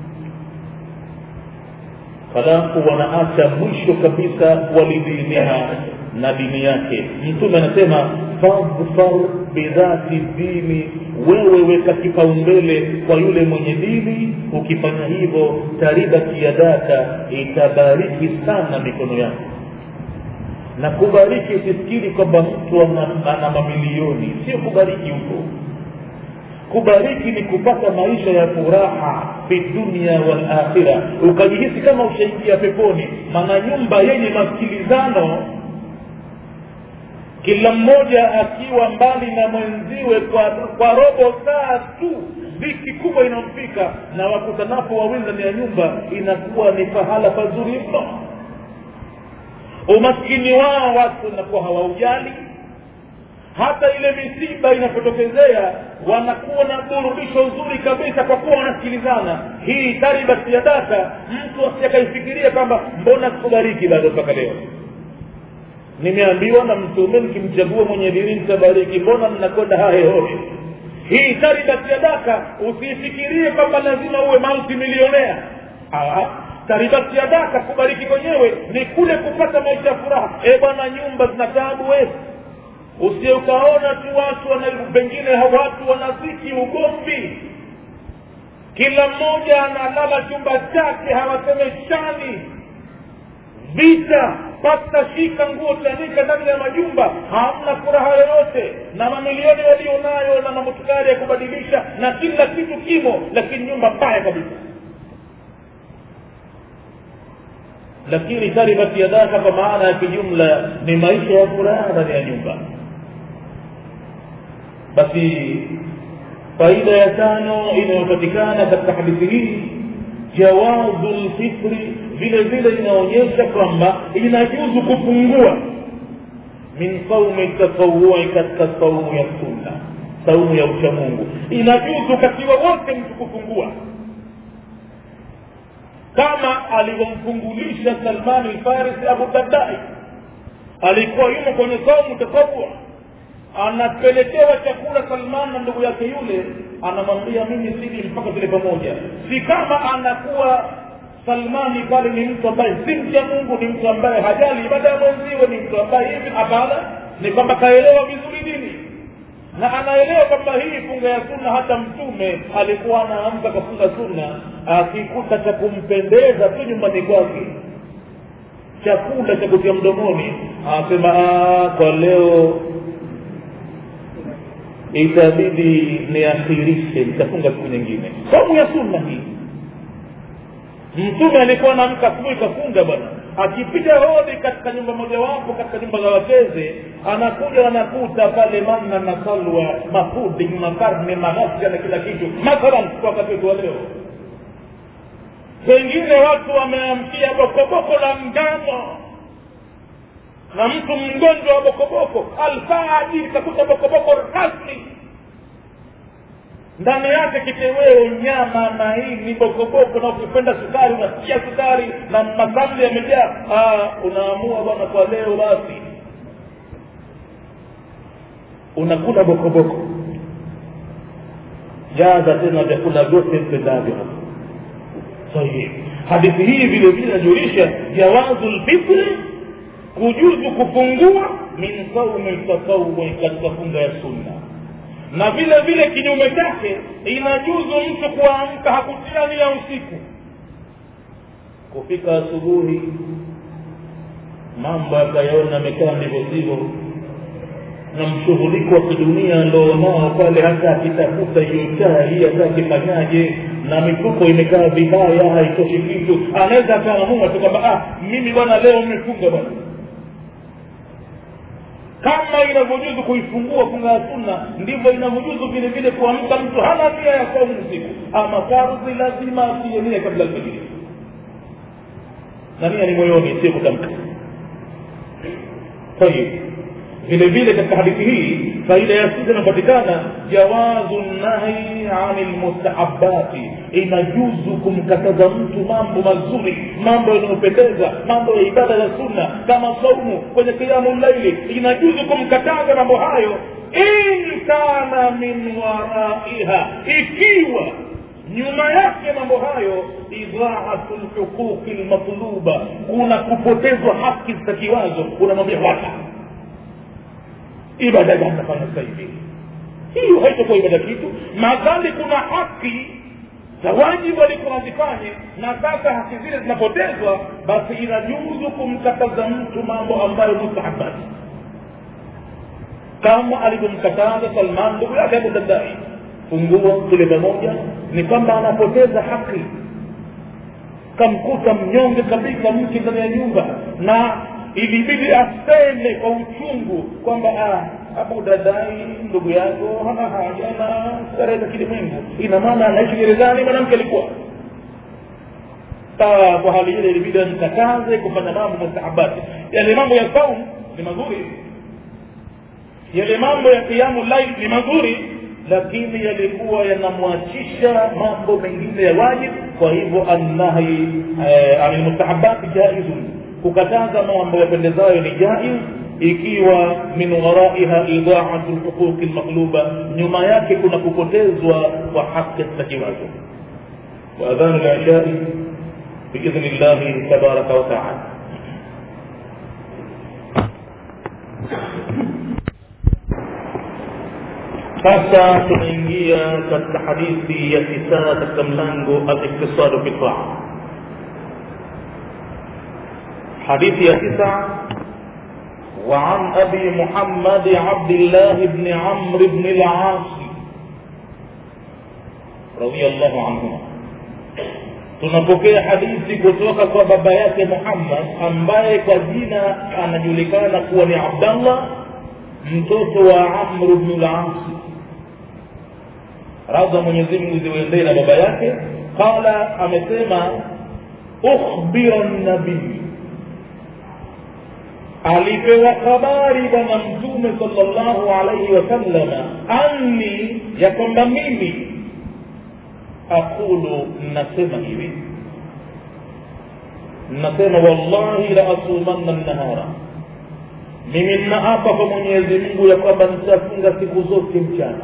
S1: halafu wanaacha mwisho kabisa walidiniha na dini yake mtume anasema fadfar bidhati dini wewe weka kipaumbele kwa yule mwenye dini ukifanya hivyo taribati yadaka itabariki sana mikono yako na kubariki usifikiri kwamba mtu ana, ana mamilioni sio kubariki huko kubariki ni kupata maisha ya furaha fi dunia wal akhira ukajihisi kama ushaingia peponi maana nyumba yenye masikilizano kila mmoja akiwa mbali na mwenziwe kwa, kwa robo saa tu dhiki kubwa inamfika na wakutanapo wawili ndani ya nyumba inakuwa ni pahala pazuri mno umaskini wao watu wanakuwa hawaujali hata ile misiba inapotokezea wanakuwa na burudisho uzuri kabisa kwa kuwa wanasikilizana hii taribati ya data mtu asiakaifikiria kwamba mbona sikubariki bado mpaka leo nimeambiwa na mtume nikimchagua mwenye dini nitabariki mbona mnakwenda hahehohe hii taribati ya daka usiifikirie kwamba lazima uwe multi milionea taribati ya daka kubariki kwenyewe ni kule kupata maisha ya furaha e bwana nyumba zina taabu wetu usie ukaona tu watu wana pengine watu wanaziki ugomvi kila mmoja analala chumba chake hawasemeshani vita pata shika nguo tanika ndani ya majumba hamna furaha yoyote na mamilioni walionayo na mamotukari ya kubadilisha na kila kitu kimo lakini nyumba mbaya kabisa lakini taribati yadaka kwa maana ya kijumla ni maisha ya furaha ndani ya nyumba basi faida ya tano inayopatikana katika hadithi hii jawazu lfitri vile vile inaonyesha kwamba inajuzu kupungua min saumi tatawui katika saumu ya sunna saumu ya uchamungu inajuzu wakati wowote mtu kupungua kama alivyomfungulisha salmani lfarisi abu dardai alikuwa yumo kwenye saumu tatawua anapelekewa chakula salman na ndugu yake yule anamwambia mimi sili mpaka tule pamoja si kama anakuwa salmani pale ni mtu ambaye si mcha mungu ni mtu ambaye hajali ibada ya mwenziwe ni mtu ambaye hivi hapana ni kwamba kaelewa vizuri dini na anaelewa kwamba hii funga ya sunna hata mtume alikuwa anaamka kafunga sunna akikuta cha kumpendeza tu nyumbani kwake chakula cha kutia mdomoni anasema kwa leo itabidi niakhirishe nitafunga siku nyingine somu ya sunna hii mtume alikuwa naamka asubuhi kafunga bwana akipiga hodi katika nyumba mojawapo katika nyumba za wakeze anakuja anakuta pale manna na salwa mapuding makarne maghasia na kila kitu mathalan kwa wakati wetu wa leo pengine watu wameamkia bokoboko la ngano na mtu mgonjwa wa bokoboko alfajiri kakuta bokoboko rasmi ndani yake kiteweo nyama maini bokoboko na ukipenda sukari unasikia sukari na masamli yamejaa unaamua bwana kwa leo basi unakula bokoboko jaza tena vyakula vyote mpendavyo hapo sahih hadithi hii vile vile inajulisha jawazu lfitri kujuzu kupungua min saumi tatawui katika funga ya sunna na vile vile kinyume chake inajuzu mtu kuamka hakutiania usiku kufika asubuhi mambo akayaona amekaa ndivyo sivyo na mshughuliko wa kidunia alionao pale hata akitafuta hiyo chai hata akifanyaje na mifuko imekaa vibaya haitoshi kitu anaweza akaamua tu kwamba ah mimi bwana leo mmefunga bwana kama inavyojuzu kuifungua funga ya sunna ndivyo inavyojuzu vile vile kuamka mtu hana nia ya saumu usiku ama fardhi lazima atie nia kabla alfajiri na nia ni moyoni sio kutamka tayib vile vile katika hadithi hii faida ya sita inapatikana jawazu nahi ani lmustahabati inajuzu kumkataza mtu mambo mazuri mambo yanayopendeza mambo ya ibada za sunna kama saumu kwenye kiamu llaili inajuzu kumkataza mambo hayo in kana min waraiha ikiwa nyuma yake mambo hayo idhaatu lhuquqi lmatluba kuna kupotezwa haki zitakiwazo unamwambia wata ibada gani nafanya sasa hivi hiyo haitakuwa ibada kitu madhali kuna haki za wajibu alikuwa nazifanye na sasa haki zile zinapotezwa basi inajuzu kumkataza mtu mambo ambayo mustahabati kama alivyomkataza salman ndugu yake abu dardai fungua tule pamoja ni kwamba anapoteza haki kamkuta mnyonge kabisa mke ndani ya nyumba na ilibidi aseme kwa uchungu kwamba abu dadai ndugu yako hana haja na starehe za kilimwengu ina maana anaishi gerezani mwanamke alikuwa kwa hali ile ilibidi amkataze kufanya mambo mustahabati yale mambo ya saum ni mazuri yale mambo ya kiamu lail ni mazuri lakini yalikuwa yanamwachisha mambo mengine ya wajib kwa hivyo annahi ani mustahabati jaizun kukataza mambo yapendezayo ni jaiz ikiwa min waraiha idaatu lhuquqi lmaqluba nyuma yake kuna kupotezwa kwa haki zitakiwazo waadhanu lishai biidhni llahi tabaraka wataala sasa tunaingia katika hadithi ya tisa katika mlango aliktisadu fi taa حديث يا تسعة وعن أبي محمد عبد الله بن عمرو بن العاص رضي الله عنهما tunapokea hadithi kutoka kwa baba yake muhammad ambaye kwa jina anajulikana kuwa ni abdallah mtoto wa amru bnu lasi radha mwenyezimngu ziwendee na baba yake qala amesema ukhbira nabii alipewa habari bwana mtume salllahu alaihi wasallama anni ya kwamba mimi aqulu nasema hivi nasema wallahi la asumanna nnahara mimi nnaapa kwa mwenyezi mungu ya kwamba nitafunga siku zote mchana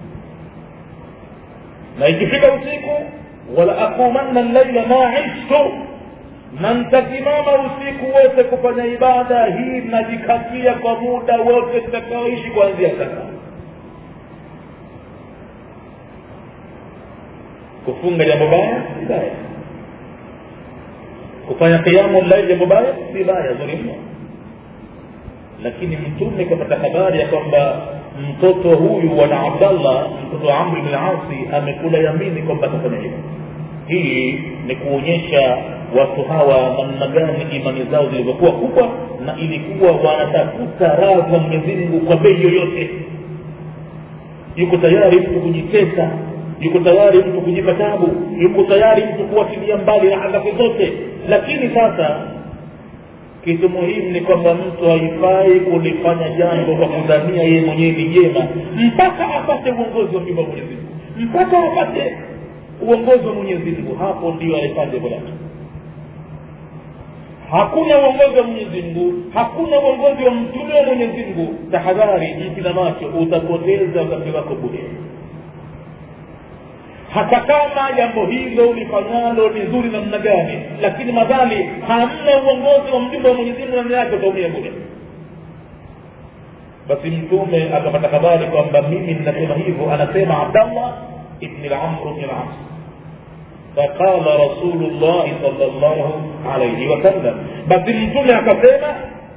S1: na ikifika usiku wala aqumanna llaila ma ishtu na nitasimama usiku wote kufanya ibada hii najikatia kwa muda wote tutakaoishi kuanzia sasa kufunga jambo baya si baya kufanya kiamu llaili jambo baya si baya zuri mno lakini mtume kapata habari ya kwamba mtoto huyu wana abdallah mtoto wa amri bn asi amekula yamini kwamba atafanya hivyo hii ni kuonyesha watu hawa namna gani imani zao zilivyokuwa kubwa na ilikuwa wanatafuta radhi za mwenyezi mungu kwa bei yoyote yuko tayari mtu kujitesa yuko tayari mtu kujipa tabu yuko tayari mtu kuwatilia mbali raha zake zote lakini sasa kitu muhimu ni kwamba mtu haifai kulifanya jambo kwa kudhania yeye mwenyewe ni jema mpaka apate uongozi wa nyumba mwenyezi mungu mpaka apate uongozi wa mwenyezi mungu hapo ndio alifanya jambo lake hakuna uongozi wa mwenyezi mungu hakuna uongozi wa mtume wa mwenyezi mungu tahadhari jipina macho utapoteza wakati wako bure hata kama jambo hilo ulifanyalo ni zuri namna gani lakini madhali hamna uongozi wa mjumbe wa mwenyezi mungu ndani yake utaumia bure basi mtume akapata habari kwamba mimi ninasema hivyo anasema abdallah ibni lamr bni las فقال رسول الله صلى الله عليه وسلم بس mtume akasema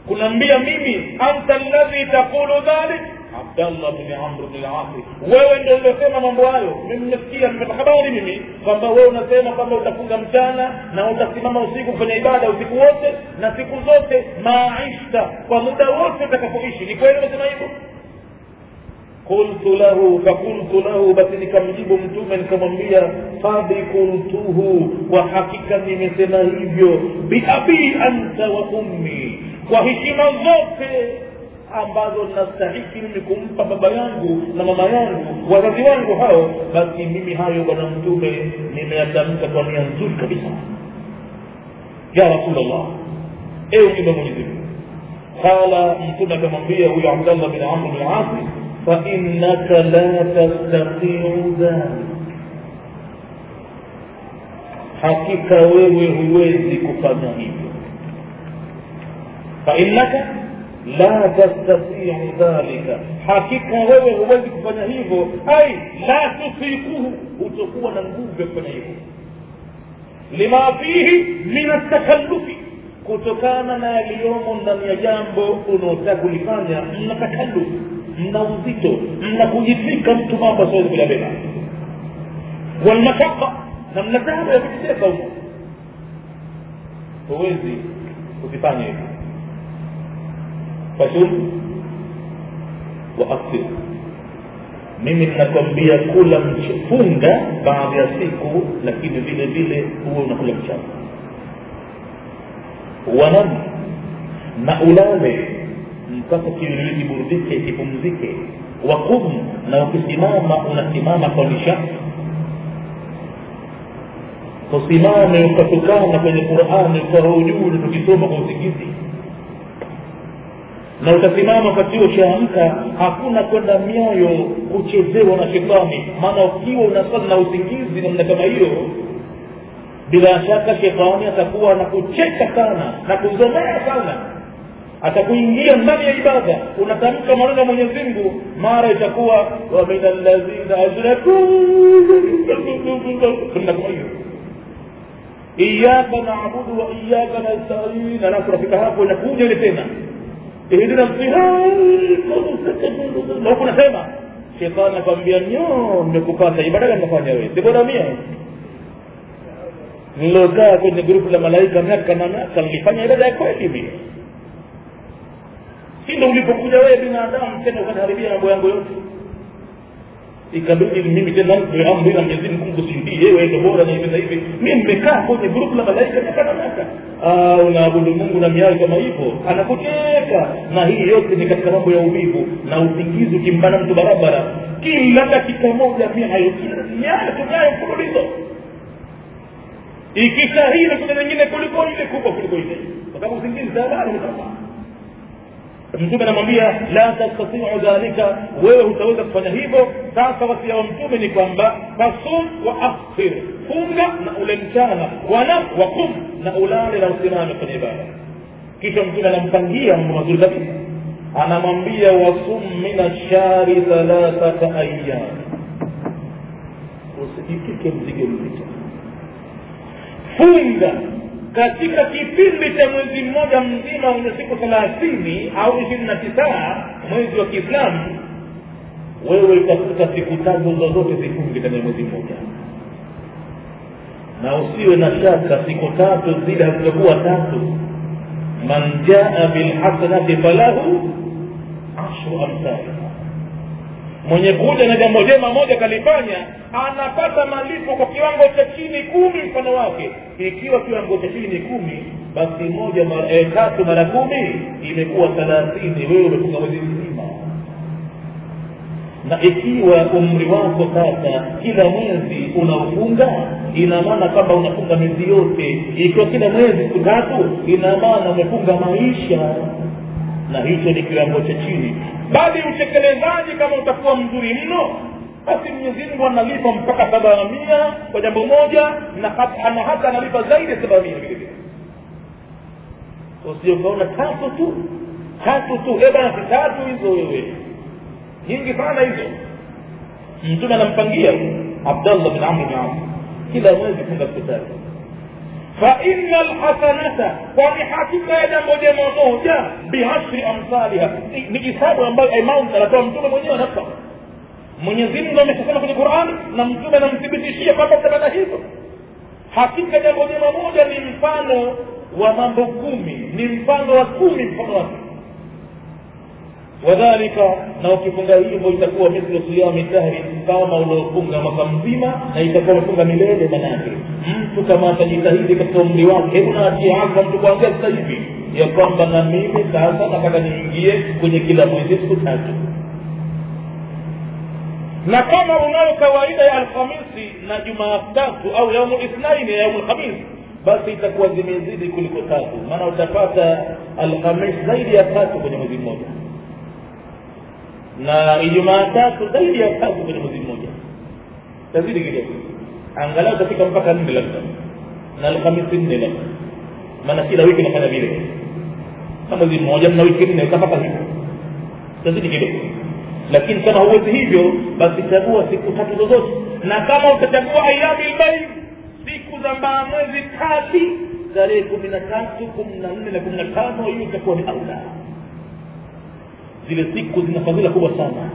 S1: kunaambia mimi anta alladhi taqulu dhalik abdallah bni amr bni lasi wewe ndio uliosema mambo hayo mimi nimesikia nimepata habari mimi kwamba wewe unasema kwamba utafunga mchana na utasimama usiku kufanya ibada usiku wote na siku zote maishta kwa muda wote utakapoishi ni kweli umesema hivyo qultu lahu fakultu lahu basi nikamjibu mtume nikamwambia qad kuntuhu kwa hakika nimesema hivyo biabi anta wa ummi kwa heshima zote ambazo nastahiki mimi kumpa baba yangu na mama yangu wazazi wangu hao basi mimi hayo bwana mtume nimeyatamka kwa nia nzuri kabisa ya rasulllah ewe mtume mwenyezi mungu qala mtume akamwambia huyo abdallah bin amr bin asi fainaka la tastatiu dhalik hakika wewe huwezi kufanya hivyo fainaka la tastatiu dhalika hakika wewe huwezi kufanya hivyo ai la tusikuhu hutokuwa na nguvu ya kufanya hivyo lima fihi min atakallufi kutokana na yaliyomo ndani ya jambo unaotaka kulifanya mna takallufu mna uzito mna kujitwika mtu mambo asiwezi kuyabeba walmashaka na mna taabu ya kujiteka huko huwezi kukifanya hivyo fasum wa aftir mimi ninakwambia kula mfunga baadhi ya siku lakini vile vile huwe unakula mchana wanam na ulale mpaka kiwiliwili kiburudike kipumzike wakum na ukisimama unasimama kwa nishati usimame ukatukana kwenye qurani ukawa ujuu tukisoma kwa usingizi na utasimama wakati huo ushaamka hakuna kwenda mioyo kuchezewa na shetani maana ukiwa unasali na usingizi namna kama hiyo bila shaka shetani atakuwa anakucheka sana na kuzomea sana atakuingia ndani ya ibada unatamka maneno ya mwenyezi mungu mara itakuwa wa min alladhina ashraku kama hiyo iyaka naabudu wa iyaka nastain alafu nafika hapo inakuja ile tena ihdina na huku nasema shetani akwambia nyo nimekupata ibada gani nafanya wewe sibona mia nilokaa kwenye grupu la malaika miaka na miaka nilifanya ibada ya kweli mie si ndo ulipokuja wewe binadamu tena ukaniharibia mambo yangu yote ikabidi mimi tena nitoe amri na Mwenyezi Mungu kusindie wewe ndio bora na hivi na hivi mimi nimekaa kwenye grupu la malaika miaka na miaka ah unaabudu Mungu na miaka kama hivyo anakucheka na hii yote ni katika mambo ya uvivu na usingizi ukimbana mtu barabara kila dakika moja mia hayo miaka tunayo mfululizo ikisha hii na kuna nyingine kuliko ile kubwa kuliko ile kwa sababu usingizi tayari umekama mtume anamwambia la tastatiu dhalika wewe hutaweza kufanya hivyo sasa wasia wa mtume ni kwamba fasum wa aftir funga na ule mchana wanam wakum na ulale na usimame kwenye ibada kisha mtume anampangia mambo mazuri kabisa anamwambia wasum min ashari thalathata ayyam usijitike mzigo mzito funga katika kipindi cha mwezi mmoja mzima wenye siku thelathini au ishirini na tisa mwezi wa kiislamu wewe utakuta siku tatu zozote zifunge ndani ya mwezi mmoja na usiwe na shaka siku tatu zile hazitakuwa tatu man jaa bilhasanati falahu ashru amthaliha mwenye kuja na jambo jema moja kalifanya anapata malipo kwa kiwango cha chini kumi mfano wake ikiwa kiwango cha chini ni kumi basi moja mara, e, tatu mara kumi imekuwa thelathini wewe umefunga mwezi mzima na ikiwa umri wako sasa kila mwezi unafunga ina maana kwamba unafunga miezi yote ikiwa kila mwezi siku tatu ina maana umefunga maisha na hicho ni kiwango cha chini bali utekelezaji kama utakuwa mzuri mno basi mwenyezi mungu analipa mpaka saba mia kwa jambo moja na hata, na hata analipa zaidi ya saba mia vile vile usiokaona tatu tu tatu tu e bana si tatu hizo wewe nyingi sana hizo mtume anampangia abdallah bin amr bin as kila mwezi funga siku tatu faina lhasanata kwani hakika ya jambo jema moja bihashri amthaliha ni, ni hisabu ambayo amount anatoa mtume mwenyewe anatoa mwenyezi mungu ameshasema kwenye qurani na mtume anamthibitishia kwamba mtapata hivyo hakika jambo jema moja ni mfano wa mambo kumi ni mfano wa kumi mfano wake wadhalika na ukifunga hivyo itakuwa mithlu siyami dahri kama uliofunga mwaka mzima na itakuwa umefunga milele manake mtu kama atajitahidi katika umri wake hebu naatie hasa mtu kuanzia sasa hivi ya kwamba na mimi sasa nataka niingie kwenye kila mwezi siku tatu na kama unayo kawaida ya alhamisi na jumaatatu au yaumu ithnaini ya yaumu lhamisi basi itakuwa zimezidi kuliko tatu maana utapata alhamis zaidi ya tatu kwenye mwezi mmoja na ijumaa tatu zaidi ya tatu kwenye mwezi mmoja tazidi kidogo angalau utafika mpaka nne labda na alhamisi nne labda maana kila wiki nafanya vile na mwezi mmoja mna wiki nne utapata hivyo tazidi kidogo lakini kama huwezi hivyo basi chagua siku tatu zozote na kama utachagua ayami lbaid siku za mbaa mwezi kati tarehe kumi na tatu kumi na nne na kumi na tano hiyo itakuwa ni aula zile siku zina fadhila kubwa sana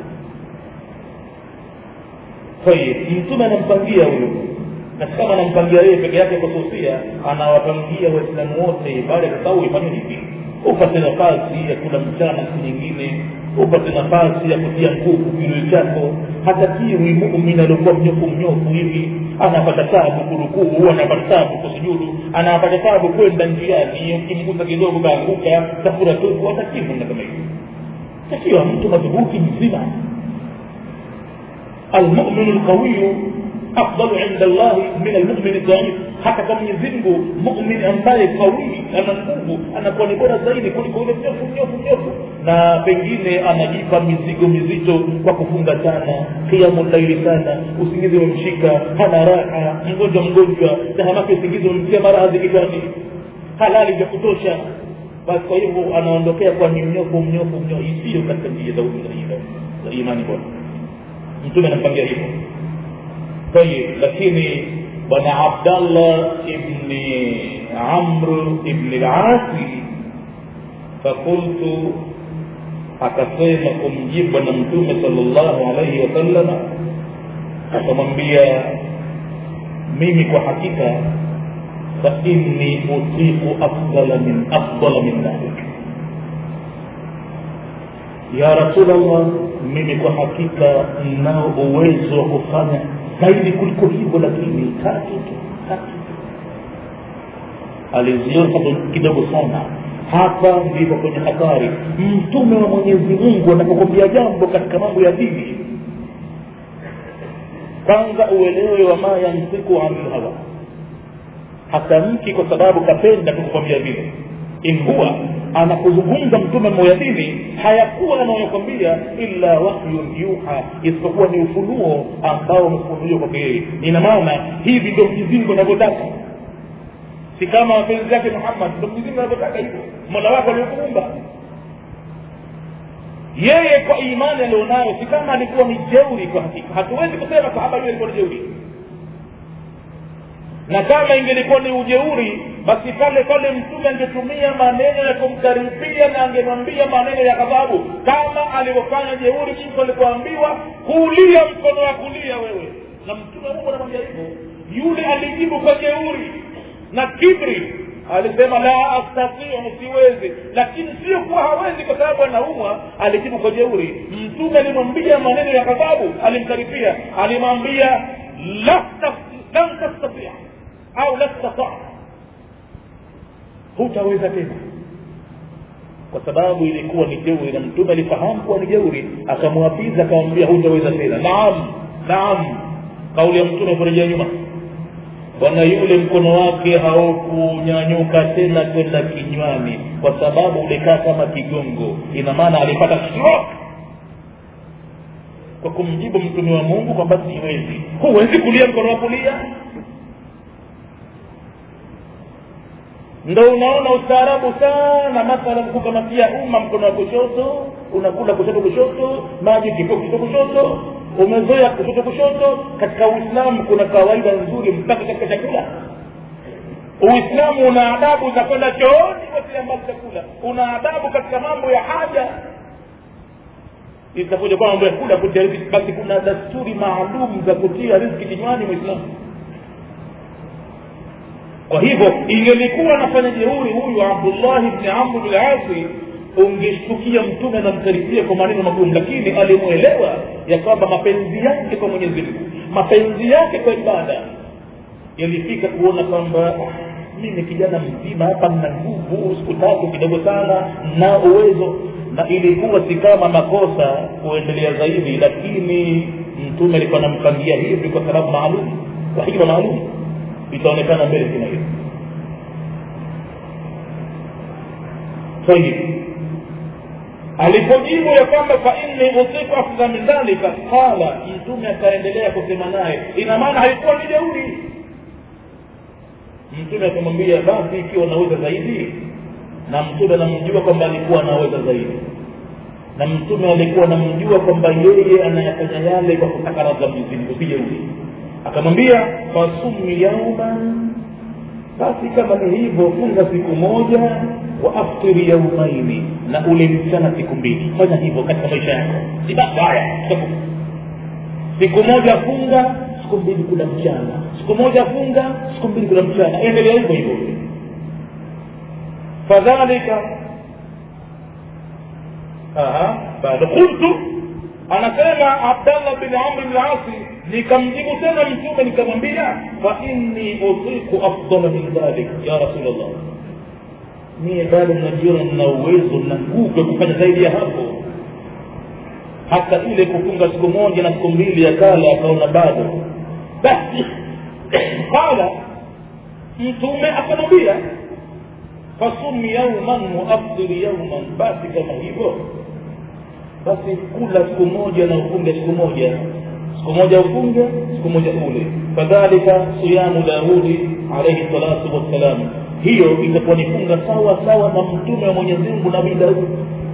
S1: tayib mtume anampangia huyu na kama anampangia yeye peke yake kususia anawapangia waislamu wote baada ya kusahau ifanye hivi upate nafasi ya kula mchana siku nyingine upate nafasi ya kutia nguvu kiwili chako hatakiwi mumin aliokuwa mnyofu mnyofu hivi anapata tabu kurukuu anapata tabu kusujudu anapata tabu kwenda njiani ukimgusa kidogo kaanguka tafura tupu hatakiwi na kama hivyo takiwa mtu madhubuti mzima almuminu lqawiyu afdalu inda llahi min almumini dhaif hata kwa mwenyezi mungu mumin ambaye kawii ana nguvu anakuwa ni bora zaidi kuliko ule mnyofu mnyofu mnyofu na pengine anajipa mizigo mizito kwa kufunga sana kiamu laili sana usingizi umemshika hana raha mgonjwa mgonjwa tahamake usingizi umemtia maradhi kichwani halali vya kutosha basi kwa hivyo anaondokea kwa ni mnyofu mnyofu mnyofu isiyo katika njia za za imani bwana mtume anampangia hivyo tayib lakini bwana abdallah ibni amr ibni lasi fakultu akasema kumjibu bwana mtume sala llahu alaihi wasallama akamwambia mimi kwa hakika فإني أطيق أفضل من أفضل من ذلك يا رسول الله mimi kwa hakika nao uwezo wa kufanya zaidi kuliko hivyo lakini tatu tu tatu tu aliziona kidogo sana hapa ndipo kwenye hatari mtume wa mwenyezi mungu anapokwambia jambo katika mambo ya dini kwanza uelewe wa ma yantiku anil hawa hatamki kwa sababu kapenda kukukwambia vile in huwa anapozungumza mtume moyadini hayakuwa anayokwambia illa wahyun yuha isipokuwa ni ufunuo ambao umefunuliwa kwake yeye ina maana hivi ndio mjizingu anavyotaka si kama mapenzi yake muhammad ndio mjizingu anavyotaka hivyo mola wako aliokuumba yeye kwa imani alionayo si kama alikuwa ni jeuri kwa hakika hatuwezi kusema sahaba yule alikuwa ni jeuri na kama ingelikuwa ni ujeuri basi pale pale mtume angetumia maneno ya kumkaribia na angemwambia maneno ya ghadhabu kama alivyofanya jeuri mtu alipoambiwa kulia mkono wa kulia wewe na mtume mungu anamwambia hivyo yule alijibu kwa jeuri na kibri alisema la astatiu siwezi lakini sio kuwa hawezi kwa sababu anaumwa alijibu kwa jeuri mtume alimwambia maneno ya ghadhabu alimkaribia alimwambia la lan tastatia au la tastata hutaweza tena kwa sababu ilikuwa ni jeuri na mtume alifahamu kuwa ni jeuri akamwapiza akamwambia hutaweza tena naam naam kauli ya mtume kurejea nyuma bwana yule mkono wake haukunyanyuka tena kwenda kinywani kwa sababu ulikaa kama kigongo ina maana alipata stroke kwa kumjibu mtume wa mungu kwamba siwezi huwezi kulia mkono wa kulia ndo unaona ustaarabu sana mathalan kukamatia umma mkono wa kushoto unakula kushoto kushoto maji kiko kushoto kushoto umezoea kushoto kushoto katika uislamu kuna kawaida nzuri mpaka katika chakula uislamu una adabu za kwenda chooni wasilia mbali chakula una adabu katika mambo ya haja itakuja kwa mambo ya kula kutia riziki basi kuna dasturi maalum za kutia riziki kinywani mwislamu kwa hivyo ingelikuwa anafanya jeuri huyu abdullahi bni amru bilasi ungeshtukia mtume anamkaribia kwa maneno magumu lakini alimwelewa ya kwamba mapenzi yake kwa mwenyezi mungu mapenzi yake kwa ibada yalifika kuona kwamba mimi kijana mzima hapa nina nguvu siku tatu kidogo sana na uwezo na ilikuwa si kama makosa kuendelea zaidi lakini mtume alikuwa anampangia hivi kwa sababu maalum kwa hikma maalum itaonekana mbele kina hiyo tayib alipojibu ya kwamba fa inni utiku afdha min dhalika qala mtume akaendelea kusema naye ina maana haikuwa ni jeuri mtume akamwambia basi ikiwa unaweza zaidi na mtume anamjua kwamba alikuwa anaweza zaidi na mtume alikuwa anamjua kwamba yeye anayafanya yale kwa kutaka radha mwenyezi usijeuri akamwambia fasumi yauman basi kama ni hivyo funga siku moja wa aftiri yaumaini na ule mchana siku mbili fanya hivyo katika maisha yako si basi haya siku moja funga siku mbili kula mchana siku moja funga siku mbili kula mchana endelea hivyo hivyo fadhalika bado qultu anasema abdallah bin amri bin asi nikamjibu tena mtume nikamwambia fa inni utiku afdala min dhalik ya rasulllah mie bado najiona nina uwezo na nguvu ya kufanya zaidi ya hapo hata ile kufunga siku moja na siku mbili akala akaona bado basi qala mtume akamwambia fasumi yauman waafdiri yauman basi kama hivyo basi kula siku moja na ufunge siku moja siku moja ufunge siku moja ule fadhalika siyamu daudi alaihi salatu wassalam hiyo itakuwa ni funga sawa sawa na mtume wa mwenyezi mungu nabii daudi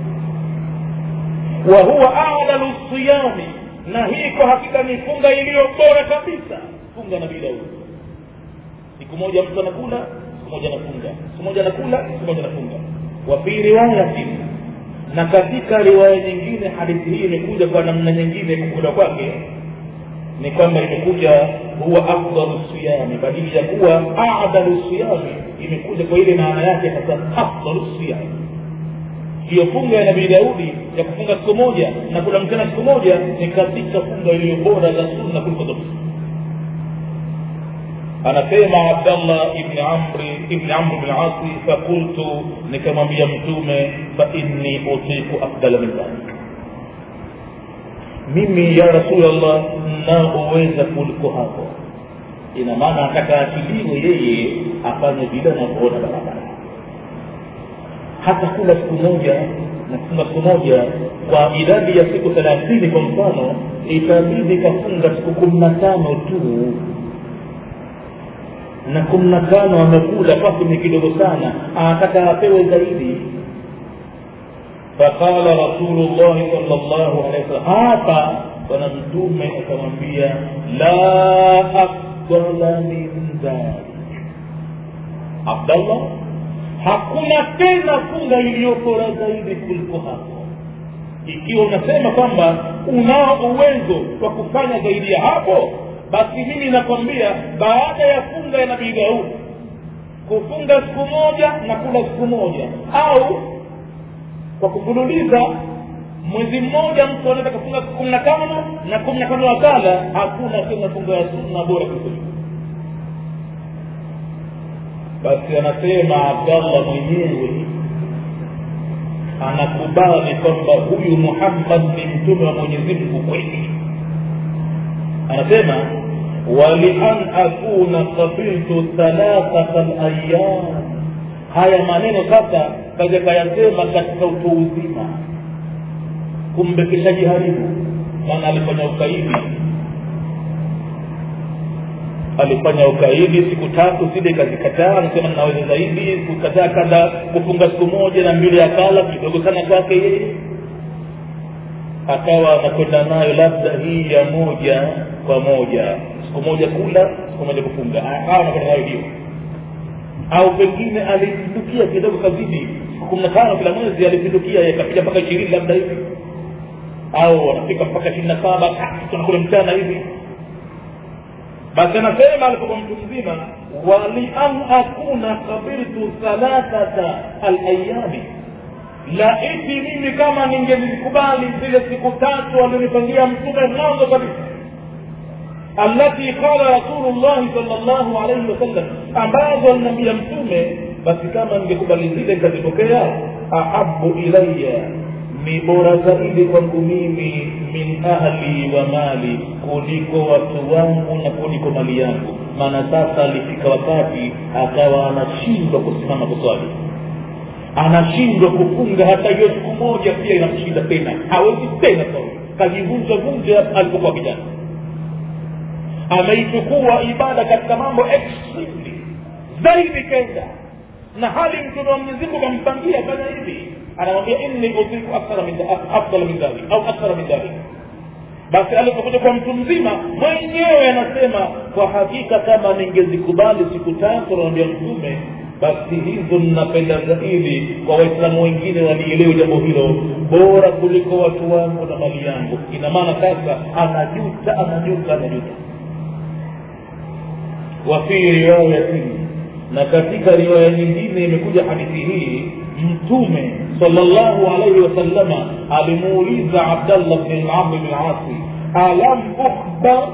S1: wa huwa adalu siyami na hii kwa hakika ni funga iliyo bora kabisa funga nabii daudi siku moja mtu anakula siku moja anafunga siku moja anakula siku moja anafunga wa fi riwayatin na katika riwaya nyingine hadithi hii imekuja kwa namna nyingine kukula kwake ni kwamba imekuja huwa afdalu siyami badili ya kuwa adalu siyami imekuja kwa ile maana yake sasa afdalu siyami hiyo funga ya nabii daudi ya kufunga siku moja na kula mchana siku moja ni katika funga iliyo bora za sunna kuliko zote anasema abdallah ibni amri ibni amri bni asi fakultu nikamwambia mtume fainni utiku afdala min dhalik mimi ya rasulllah naoweza kuliko hapo ina maana ataka akiliwe yeye afanye vile anavyoona barabara hata kula siku moja na kufunga siku moja kwa idadi ya siku thelathini kwa mfano itabidi kafunga siku kumi na tano tu na kumi na tano amekula kwake ni kidogo sana anataka apewe zaidi faqala rasulullahi sal llahu alehi wasallam hapa bwana mtume akamwambia la afdala min dhalik abdallah hakuna tena funga iliyobora zaidi kuliko hapo ikiwa unasema kwamba unao uwezo wa kufanya zaidi ya hapo basi mimi nakwambia baada ya funga ya nabii daudi kufunga siku moja na kula siku moja au kwa kufululiza mwezi mmoja mtu anaweza kufunga siku kumi na tano na kumi na tano wakala hakuna tena funga ya sunna bora kuliko basi anasema abdallah mwenyewe anakubali kwamba huyu muhammad ni mtume wa mwenyezi mungu kweli anasema walian akuna qabiltu thalathata layam haya maneno sasa kaja kayasema katika utu uzima kumbe kishajiharibu maana alifanya ukaidi alifanya ukaidi siku tatu zile kazikataa anasema naweza zaidi kukataa kada kufunga siku moja na mbili akala kidogo sana kwake yeye akawa anakwenda nayo labda hii ya moja kwa moja siku moja kula siku moja kufunga akawa anakwenda nayo hiyo au pengine alipindukia kidogo kazidi siku kumi na tano kila mwezi alipindukia yakapita mpaka ishirini labda hivi au wanafika mpaka ishirini na saba tunakule mchana hivi basi anasema alipokuwa mtu mzima walian akuna kabiltu thalathata alayami laiti mimi kama ningezikubali zile siku tatu alionipangia mtume mwanzo kabisa alati qala rasulullahi sal llahu alaihi wasallam ambazo alinambia mtume basi kama ningekubali zile nikazipokea ahabu ilaya ni bora zaidi kwangu mimi min ahli wa mali kuliko watu wangu na kuliko mali yangu maana sasa alifika wakati akawa anashindwa kusimama kuswali anashindwa kufunga hata hiyo siku moja pia inamshinda tena hawezi tena swali kajivunja vunja alipokuwa kijana ameichukua ibada katika mambo extremely zaidi kenda na hali mtume wa mwenyezi mungu kampangia fanya hivi anamwambia inni utiku afdala min dhalik au akthara min dhalik basi alipokuja kwa mtu mzima mwenyewe anasema kwa hakika kama ningezikubali siku tatu anamwambia mtume basi hizo ninapenda zaidi kwa waislamu wengine walielewe jambo hilo bora kuliko watu wangu na mali yangu ina maana sasa anajuta anajuta anajuta wafi riwayatin na katika riwaya nyingine imekuja hadithi hii mtume salllahu alaihi wasallama alimuuliza abdallah bni lamri bni asi alam ukhbar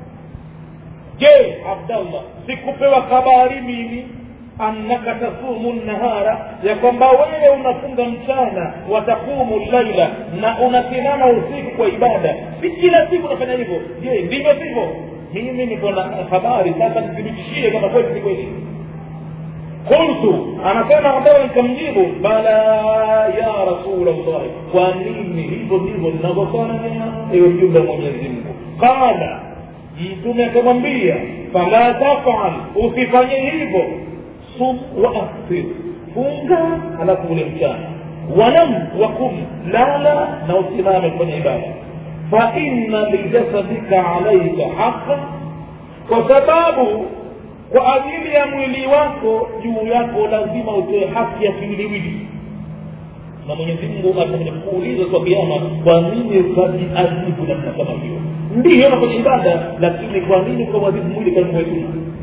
S1: je abdallah sikupewa habari mimi annaka tasumu nahara ya kwamba wewe unafunga mchana watakumu laila na unasimama usiku kwa ibada si kila siku unafanya hivyo je ndivyo sivyo mimi niko na habari sasa nithibitishie kama kweli si kweli qultu anasema ambayo nikamjibu bala ya rasul llahi kwa nini hivyo ndivyo ninavyofanya ewe mjumbe wa mwenyezi mungu qala mtume akamwambia fala tafal usifanye hivyo sum wa aftir funga halafu ule mchana wanam wakum lala na usimame kufanya ibada faina lijasadika alaika haqa kwa sababu kwa ajili ya mwili wako juu yako lazima utoe haki ya kiwiliwili na mwenyezi mungu atakuja kuuliza kwa kiama kwa nini ukajiadhibu namna kama hiyo ndiyo nafanya ibada lakini kwa nini ukawadhibu mwili kama wetu